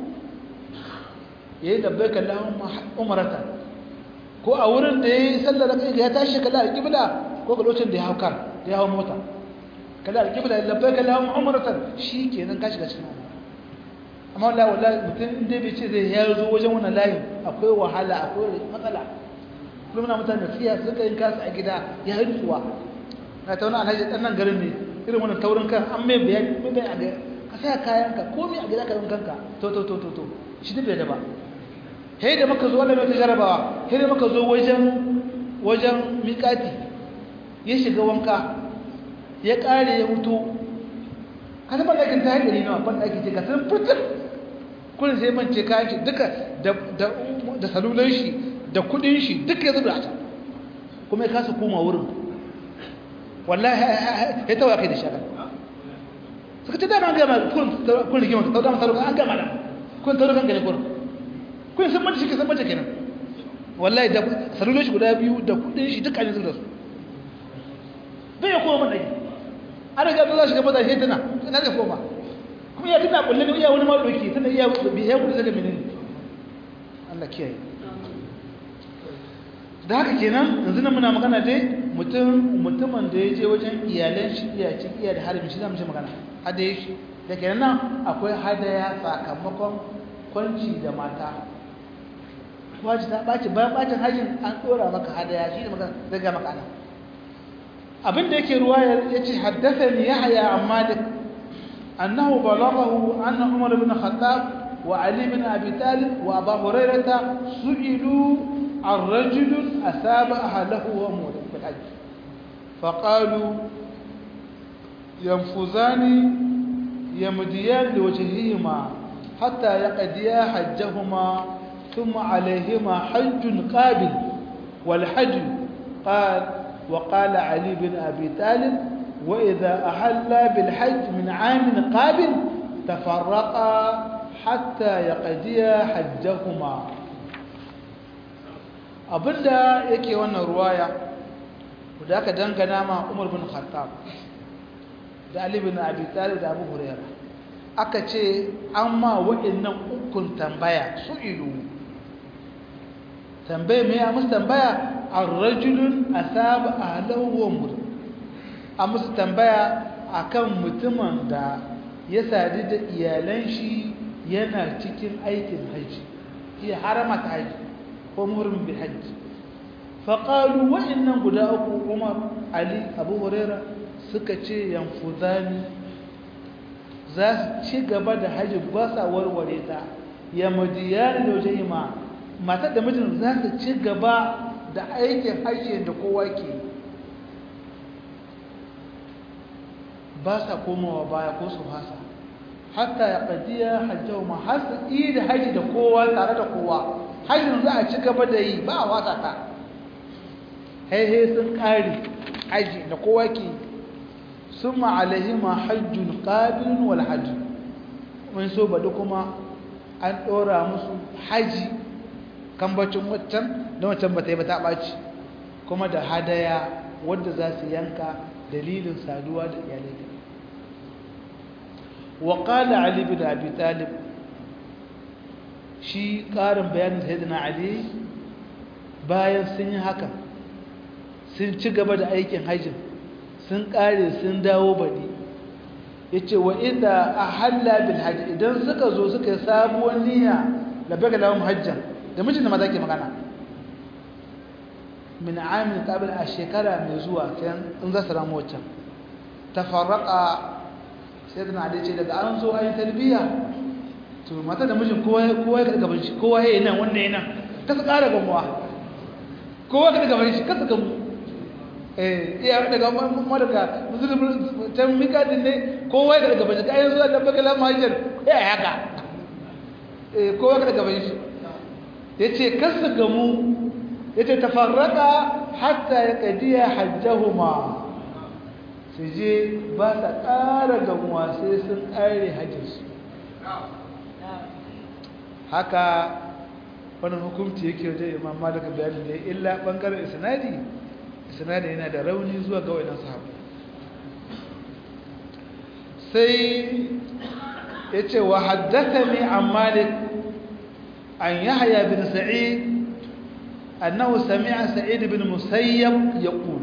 yayi labbaika Allahumma umrata ko a wurin da yayi sallah raka ya tashi kala alqibla ko ga lokacin da ya haukar da ya hawo mota kala alqibla labbaika Allahumma umratan shikenan ka shiga cikin amma wallahi wallahi mutum inda bai ce zai ya zo wajen wannan layin akwai wahala akwai matsala kullum na mutane siya suka yin kasu a gida ya yi tsuwa na ta wani alhaji ɗan nan garin ne irin wannan taurin kan an mai bayani mai bayani a ka sa kayanka komai a gida ka yin kanka to to to to to shi duk da ba sai da maka zo wannan mai ta jarabawa sai da maka zo wajen wajen miƙati ya shiga wanka ya ƙare ya mutu ka san banɗakin ta haɗari nawa banɗaki ce ka san fitar kullum sai mance kayan shi duka da salulan shi da kuɗin shi duka ya zuba a can kuma ya kasa koma wurin wallahi ya tawa kai da shaka suka ce dama an gama kun rigima ta dama saruka an gama da kun tauro kan gane kun kun san mace shi ke san mace kenan wallahi da salulan shi guda biyu da kuɗin shi duka ne zuba su bai ya koma banɗaki an riga ta za shi gaba da shi tana tana da koma kuma ya tana kullum iya wani ma doki tana iya ya gudu daga menene Allah kiyaye da haka kenan yanzu nan muna magana dai mutum mutumin da ya je wajen iyalan shi iya ci iya da harbi shi zamu ce magana hadaye shi da kenan nan akwai hadaya sakamakon kwanci da mata waji ta ɓaci bayan ɓacin hajjin an ɗora maka hadaya shi ne maka zaga maka ana abin da yake ruwa ya ce haddasa ni ya haya an malik annahu balaghahu anna umar ibn khattab wa ali bin abi talib wa abu hurairata su'ilu عن رجل أثاب أهله وأموره في الحج فقالوا ينفذان يمديان لوجههما حتى يقضيا حجهما ثم عليهما حج قابل والحج قال وقال علي بن أبي طالب وإذا أحلا بالحج من عام قابل تفرقا حتى يقضيا حجهما abinda yake wannan ruwaya da aka dangana ma Umar bin Khattab da Ali bin Abi Talib da Abu Hurairah aka ce amma wa'annan ukun tambaya su ilu tambaye me ya musu tambaya ar-rajulun asaba ahlahu wa mur a musu tambaya akan mutumin da ya sadu da iyalan shi yana cikin aikin haji iya haramata haji ko muhrim bil hajj faqalu wa innan guda uku Umar Ali Abu Huraira suka ce yanfuzani za su ci gaba da haji ba sa warware ta ya madiyan da jayma matar da mijin za su ci gaba da aikin haji da kowa ke ba sa komawa baya ko su hasa hatta ya qadiya hajjahuma har su yi da haji da kowa tare da kowa hajjin za a ci gaba da yi ba a wata ta haihe sun ƙari haji da kowa ke sun ma'alahima hajjun ƙabilin wal hajji mun so baɗi kuma an ɗora musu haji kambacin waccan da waccan ba ta yi ba ta ɓaci kuma da hadaya wadda za su yanka dalilin saduwa da iyalai da وقال علي بن أبي طالب shi ƙarin bayanin sayyidina ali bayan sun yi haka sun ci gaba da aikin hajjin sun ƙare sun dawo baɗi ya ce wa inda a halla bil hajji idan suka zo suka yi sabuwar niyya da baka lawan hajjan da mijin da maza ke magana min amin kabil a shekara mai zuwa in za su ramu waccan tafarraka sayyidina ali ce daga an zo ayin tarbiyya to mata da mijin kowa kowa ya gaban shi kowa ya nan wannan yana ka su ƙara gamuwa kowa ka gaban shi ka su gamu eh iya daga mu daga musulmi can mika din ne kowa ya gaban shi kayan zuwa da bakala mahajar ya haka eh kowa ka gaban shi yace ka su gamu yace tafarraka hatta ya qadiya hajjahuma su je ba sa ƙara gamuwa sai sun ƙare hajjinsu haka wani hukumci yake wajen imam malaka bayani da illa bangaren isnadi isnadi yana da rauni zuwa ga wayannan sahabu sai yace wa haddathani an malik an yahya bin sa'id annahu sami'a sa'id bin musayyab yaqul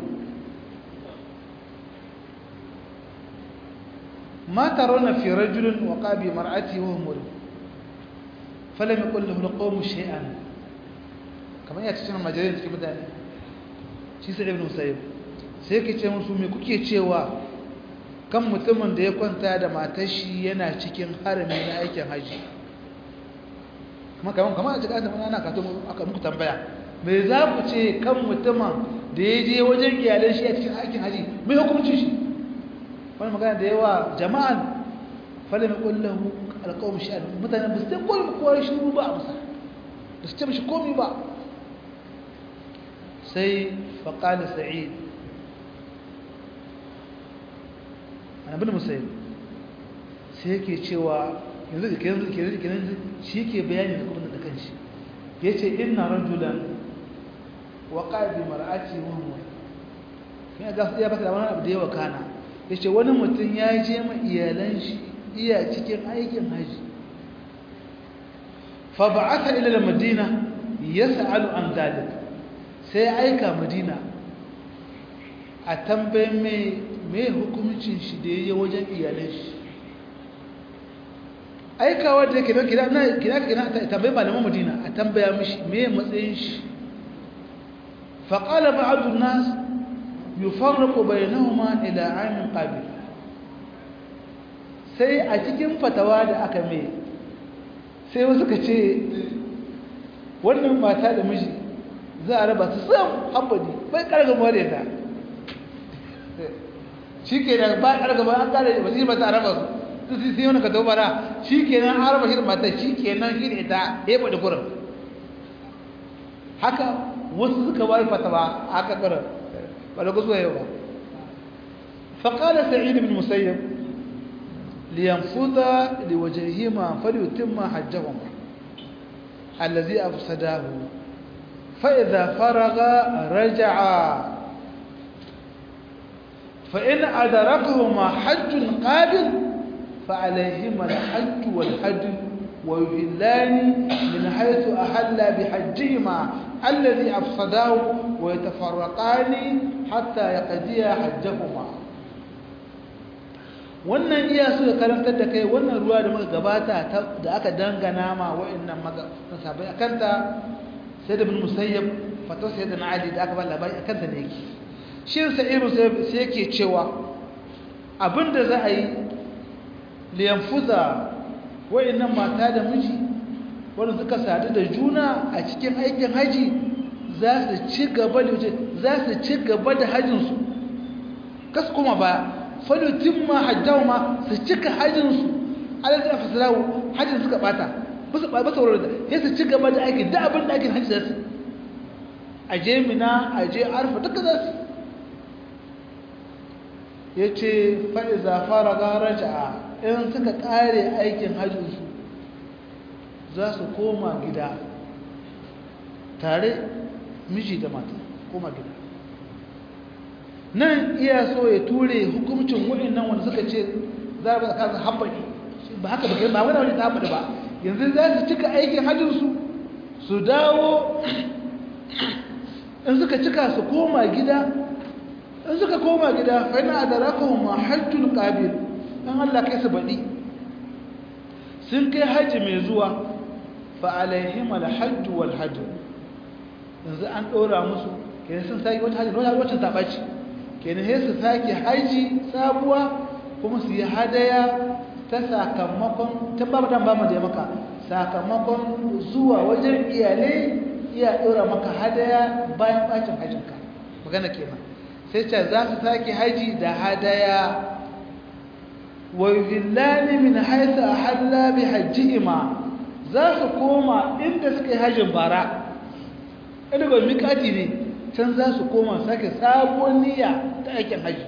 ما ترون في رجل وقع بمرأته وهو مريض فلم يقل له القوم شيئا kamar ya cikin majalisa cikin mutane shi sai ibn musayyib sai yake ce musu me kuke cewa kan mutumin da ya kwanta da matar shi yana cikin harami na aikin haji kuma kamar kamar a cikin azumi ana kato aka muku tambaya me za ku ce kan mutumin da ya je wajen iyalan shi a cikin aikin haji me hukuncin shi wani magana da yawa jama'an falim kullahu alqawm sha'an mutane ba su ta koyi kowa shiru ba a musa ba su ce mishi komi ba sai faqala sa'id ana bin musayyib sai yake cewa yanzu da yanzu ke yanzu ke yanzu shi ke bayani da kuma da kanshi yace inna rajulan waqa bi mar'ati wa huwa kin ga ya baka da wani abu da yawa kana yace wani mutum ya je ma iyalan shi iya cikin aikin haji fa ba'atha ila al-madina yas'alu an dalik sai aika madina a tambayin mai mai hukumcin shi da ya yi wajen iyalai shi aikawa da ke kira na kira kira ta tambayi malaman madina a tambaya mishi mai matsayin shi faƙala ba'adun nas yufarraqu bainahuma ila amin qabil sai a cikin fatawa da aka mai sai wasu ka ce wannan mata da miji za a raba su sam hambadi bai karga more ta shi ke nan ba karga ba an kare ba shi ba ta raba su su sai wani ka taubara shi ke nan an raba shi da mata shi ke nan shi da ita ya faɗi kurin haka wasu suka bari fatawa haka kurin ba da kusa yau ba فقال سعيد بن مسيب لينفذ لوجههما فليتم حجهما الذي أفسداه فإذا فرغ رجع فإن أدركهما حج قابل فعليهما الحج والحج ويهلان من حيث أحل بحجهما الذي أفسداه ويتفرقان حتى يقضيا حجهما wannan iya so ya karantar da kai wannan ruwa da muka gabata da aka dangana ma wa'annan masabai akanta sai da bin musayyab fatwa sai da ali da aka ba labari akanta ne yake shi sai musayyab sai yake cewa abinda za a yi liyanfuza wa'annan mata da miji wanda suka sadu da juna a cikin aikin haji za su ci gaba da za su ci gaba da hajjinsu kas kuma ba falutin ma hajjawa ma su cika hajjinsu alaƙi a fasirawo hajjin suka bata ba su wurin da ya su ci gaba da aikin da abin da aikin hajji za su a je mina a je arfa duka za su ya ce faɗi zafara gara ja'a in suka ƙare aikin hajjinsu za su koma gida tare miji da mata koma gida nan iya so ya ture hukumcin waɗannan wanda suka ce za a kasa haɓaɗi ba haka ba ba wani wani ta haɓaɗi ba yanzu za su cika aikin hajjinsu su dawo in suka cika su koma gida in suka koma gida fa'ina da rakahun ma hajjul ƙabil in Allah kai su baɗi sun kai hajji mai zuwa fa'alaihim alhajju wal hajju yanzu an ɗora musu kenan sun sake wata hajji wata wacce ta ɓaci kenan sai su sake haji sabuwa kuma su yi hadaya ta sakamakon ta ba dan ba mu da maka sakamakon zuwa wajen iyalai iya dora maka hadaya bayan bacin hajinka magana kenan sai ce za su sake haji da hadaya wa yuhillani min haythu ahalla bi hajjihima za su koma inda suka yi hajin bara inda ba miƙati ne can za su koma sake sabuwar niyya ta aikin haji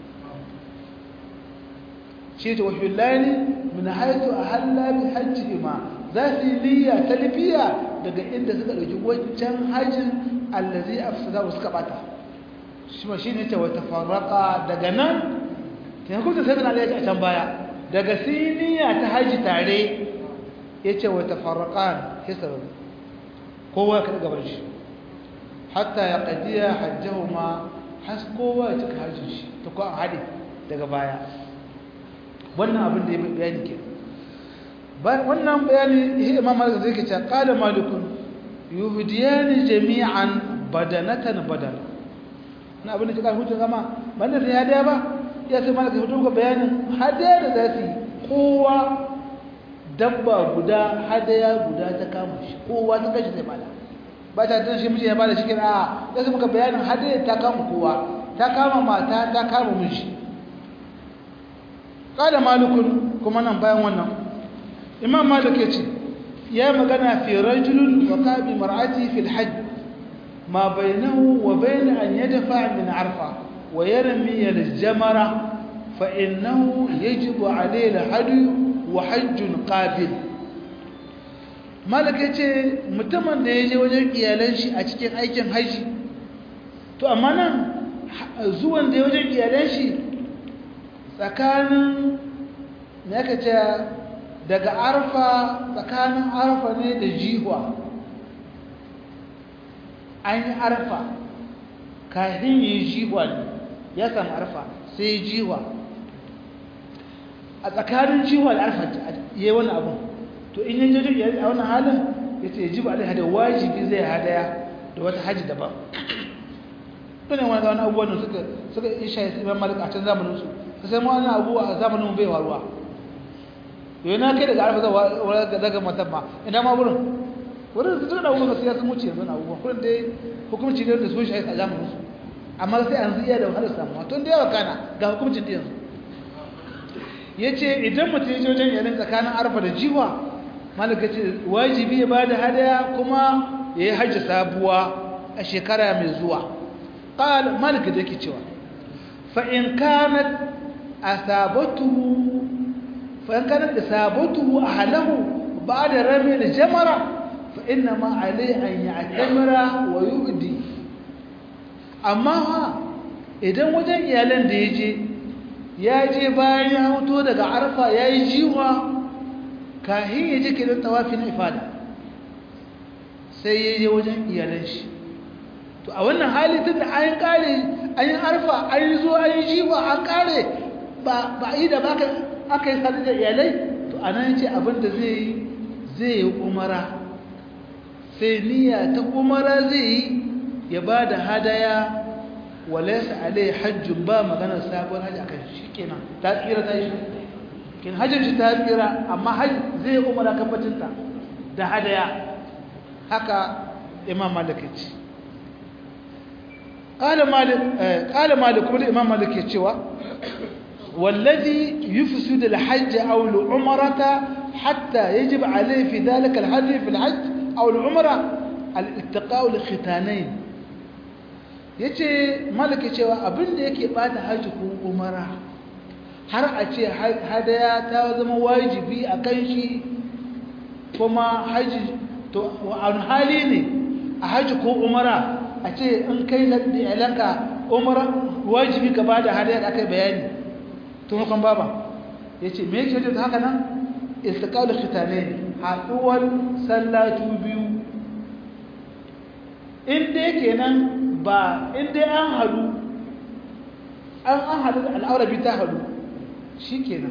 shi ta wahillani min haitu a hallabi hajji ma za su yi niyya ta lifiya daga inda suka ɗauki wancan hajjin allazi a fusa suka bata shi ma shi ne ta wata farraka daga nan ta kuma sai na alaƙa a can baya daga siniya ta haji tare ya ce wata farraka hisarar kowa ka gabar shi hatta ya ƙajiya hajjahu ma has kowa ya cika hajjin shi ta kuwa haɗe daga baya wannan abin da ya bayani ke wannan bayani ihe imam malik zai ke ce qala malikun yuhdiyani jami'an badanatan badana na abin da ke kan hujjar zama banda sai hadiya ba ya sai malik fito ga bayanin hadiya da za su yi kowa dabba guda hadaya guda ta kama shi kowa ta kashi zai bada ba ta tana shi miji ya bada shi kira a ya sai muka bayanin hadaya ta kama kowa ta kama mata ta kama miji kada malikun kuma nan bayan wannan imam malik ya ce ya magana fi rajulun wa qabi mar'ati fi al-hajj ma bainahu wa bain an yadfa min arfa wa yarmi al-jamara fa innahu yajibu alayhi al-hadi wa hajjun qabil malik ya ce mutumin da ya je wajen iyalan shi a cikin aikin haji to amma nan zuwan da ya wajen iyalan shi tsakanin ya ce daga arfa tsakanin arfa ne da jihwa an yi arfa kafin yi jiwa ne ya samu arfa sai jiwa a tsakanin jiwa da arfa ya yi wani abu to in yi jirgin a wannan halin ya ce jiba alai hada wajibi zai hadaya da wata hajji daban ɗane wani ga wani abubuwan da suka suka isha ya imam malik a can zamaninsu ka sai wani abubuwa a zamanin bai waruwa yau na kai daga arfa zai daga matan ma ina ma wurin wurin su tuna abubuwan sai ya sun wuce yanzu na abubuwan kurin dai hukumci ne da sun shi a zamaninsu amma sai an iya da wahalar samuwa tun da yawa kana ga hukumcin da yanzu ya ce idan mutum ya je wajen yanin tsakanin arfa da jiwa malaka ce wajibi ya ba da hadaya kuma ya yi hajji sabuwa a shekara mai zuwa ƙal malaka da ke cewa fa'in kanat a sabatu fa'in kanat da sabatu a halahu ba da rame da jamara fa'in na ma'alai an yi a jamara wa yi amma idan wajen iyalan da ya je ya je bayan ya hoto daga arfa ya yi jiwa kahin ya je kiran tawafin ifada sai ya je wajen iyalan shi to a wannan hali tun da an kare an yi arfa an yi zuwa an yi jiwa an kare ba a yi da ba aka yi sadu da iyalai to a nan ce abinda zai yi zai yi umara sai niyya ta umara zai yi ya ba da hadaya walaisa alai hajjun ba maganar sabon hajji akan shi kenan ta tsira ta yi kin hajjin shi ta tsira amma hajji zai umara kafacinta da hadaya haka imam malik ya ce ƙala malik kuma da imam malik ya cewa wallazi yufsu da hajji aw al-umrata hatta yajib alayhi fi dhalika al-hajj fi al-hajj aw al-umra al-iltiqa'u li-khitanayn ya ce malaka cewa abinda yake bata hajji ko umara har a ce hadaya ta zama wajibi a kan shi kuma hajji to wa'an hali ne a hajji ko umara a ce in kai da iyalanka umara wajibi ka bada hadaya da aka yi bayani tun hukun baba ya ce me yake da haka nan istiqalu khitane haɗuwar sallatu biyu inda yake nan ba inda an hadu an an hadu da al'aurabi ta hadu shi kenan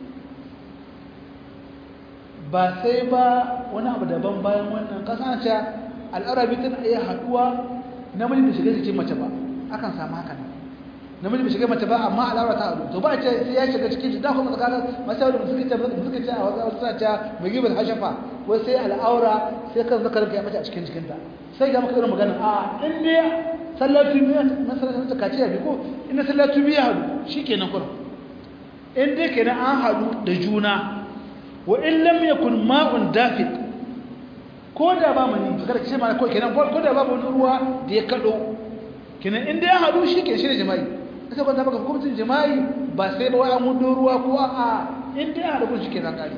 ba sai ba wani abu daban bayan wannan kasance al'aurabi tana iya haduwa namiji da shiga cikin mace ba akan samu haka nan namiji bai shiga mace ba amma al'aura ta hadu to ba ce sai ya shiga cikin shi da kuma tsakanin masu da suka ce suka ce a wasu suna ce mai gibar hashafa wai sai al'aura sai kan zakarin ya mace a cikin jikinta sai ga maka irin magana a in dai sallatu biya na sallatu kaciya bi ko in sallatu biya hadu shikenan kuma in dai kenan an hadu da juna wa in lam yakun ma'un dafiq ko da ba mani kada ce ma ko kenan ko da babu wani ruwa da ya kado kenan in dai an hadu shikenan shi ne jima'i aka ba ta baka hukuncin jima'i ba sai ba wai an hudo ruwa ko a in dai an hadu shikenan kare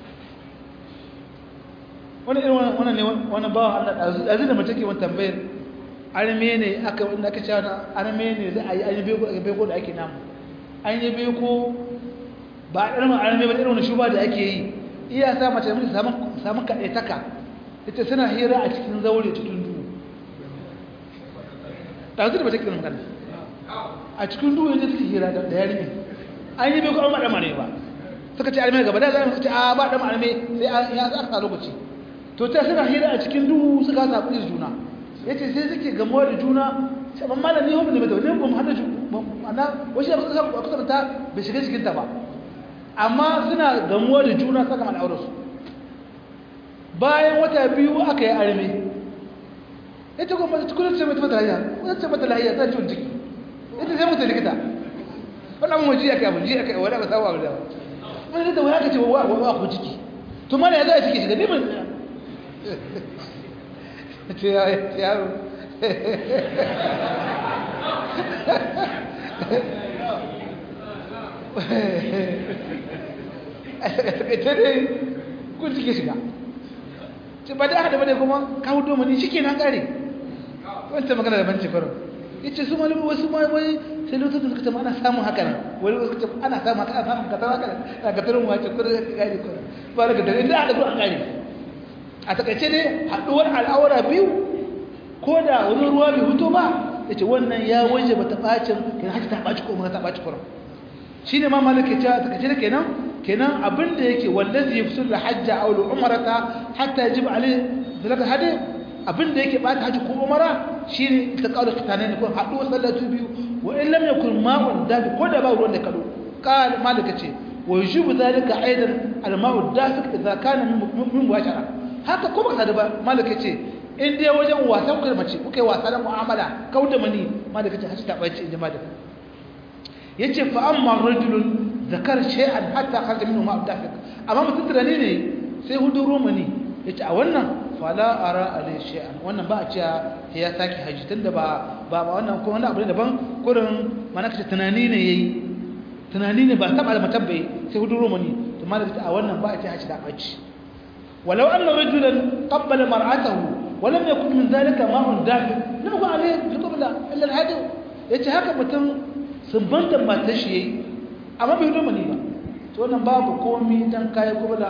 wani irin wannan ne wani bawa Allah azu da mace ke wani tambayar arme ne aka wanda aka cewa arme ne za a yi an yi beko da ake namu an yi beko ba irin arme ba irin wani shuba da ake yi iya sa mace mutu samun kaɗaitaka ita suna hira a cikin zaure cikin duhu ɗazu da ba ta kiran magana a cikin duhu yadda suke hira da yarinya an yi beko an ba ɗama ne ba suka ce arme gaba da za a ce a ba ɗama arme sai ya aka lokaci to ta suna hira a cikin duhu suka saɓi da juna ya ce sai suke gamuwa da juna shaban malami hau da mata wani ba mu hada ana wasu yabu suka kusa da ta bai shiga cikinta ba amma suna gamuwa da juna saka al'aurarsu bayan wata biyu aka yi arme ita kuma ta kudin ce mata mata lahiya kudin ce mata lahiya ta ciwon ciki ita sai mata likita wani abin waje aka yi jiya aka yi wani aka sawa da wani da wani aka ce wa wa ku ciki to mana ya za a ciki shiga neman ce yaro ita ne kun cike shiga ce ba da aka da kuma kawo domani shi ke nan kare wancan magana da banci farin ya ce su malami wasu ma wai sai lokacin da suka ce ana samun haka nan wani wasu ce ana samun haka ana samun katar haka nan a katarin wace kudin da kare kudin ba da katarin inda aka zuwa kare a takaice ne haɗuwar al'aura biyu ko da wani ruwa bai huto ba yace wannan ya waje bata bacin kenan haji ta baci ko umra ta baci kurum shine ma malaka ce ta kace kenan kenan abinda yake wallazi yafsul hajja aw umrata hatta yajib alayhi zalaka hadi abinda yake bata haji ko umara shine ta kawo kitane ne ko hadu sallatu biyu wa in lam yakun ma'un dafi ko da ba ruwan da kado qal malaka ce wa yujibu zalika aidan al-ma'u dafiq idza kana min mubashara haka ko baka da ba malaka ce in dai wajen wasa kuka mace kuka yi wasa da mu'amala kauda mani malaka ce haji ta bace in jama'a yace fa amma rajulun zakar shay'an hatta kharaja minhu ma'u dafiq amma mutum tunani ne sai hudu romani yace a wannan fala ara alai shay'an wannan ba a ce ya saki haji tunda ba ba wannan ko wannan abu ne daban kurin mana kace tunani ne yayi tunani ne ba taba da matabbai sai hudu romani to malaka a wannan ba a ce haji da bace walau anna rajulan qabbala mar'atahu wa lam yakun min dhalika ma'un dafi lam yakun alayhi bi qabla illa al-hadi yace haka mutum sunbantan matar shi yayi amma bai hudu mani ba to wannan babu komai dan kai kubla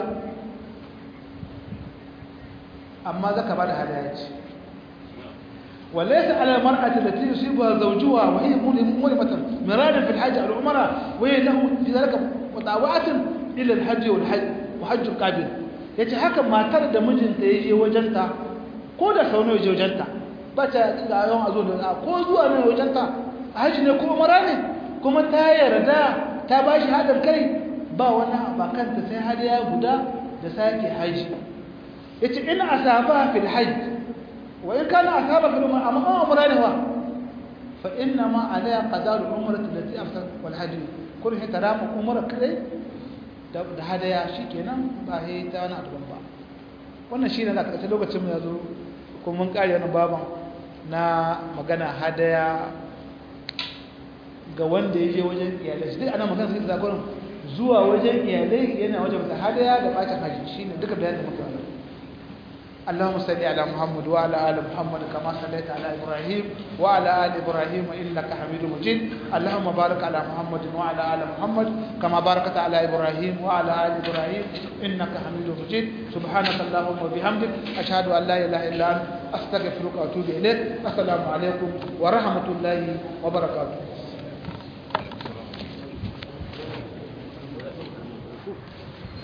amma zaka bada hadaya ce وليس على المرأة التي يصيبها زوجها وهي ملمة مرادا في الحج أو العمرة وهي له في ذلك مطاوعة إلى الحج والحج وحج القابل yace haka matar da mijinta ya je wajenta ko da sau nawa je wajenta ba ta ga yawan azo da ko zuwa ne wajenta haji ne ko umara ne kuma ta yarda ta ba shi hadin kai ba wani abakanta sai hadiya guda da sake haji yace in asaba fil hajj وإن كان أصحابك الأمر أما أمر هو فإنما عليها قدر الأمرة التي أفسد والحج كل هي ترام أمر كذي da hadaya shi kenan ba he ta wani abu ba wannan shi ne da ƙarshe lokacin mu ya zo kuma mun ƙari wani baban na magana hadaya ga wanda ya je wajen iyalai shi duk ana magana sai da zakonin zuwa wajen iyalai yana wajen da hadaya da bacin haji shi ne duka bayanin da muka yi اللهم صل على محمد وعلى ال محمد كما صليت على ابراهيم وعلى ال ابراهيم انك حميد مجيد اللهم بارك على محمد وعلى ال محمد كما باركت على ابراهيم وعلى ال ابراهيم انك حميد مجيد سبحانك اللهم وبحمدك اشهد ان لا اله الا انت استغفرك واتوب اليك السلام عليكم ورحمه الله وبركاته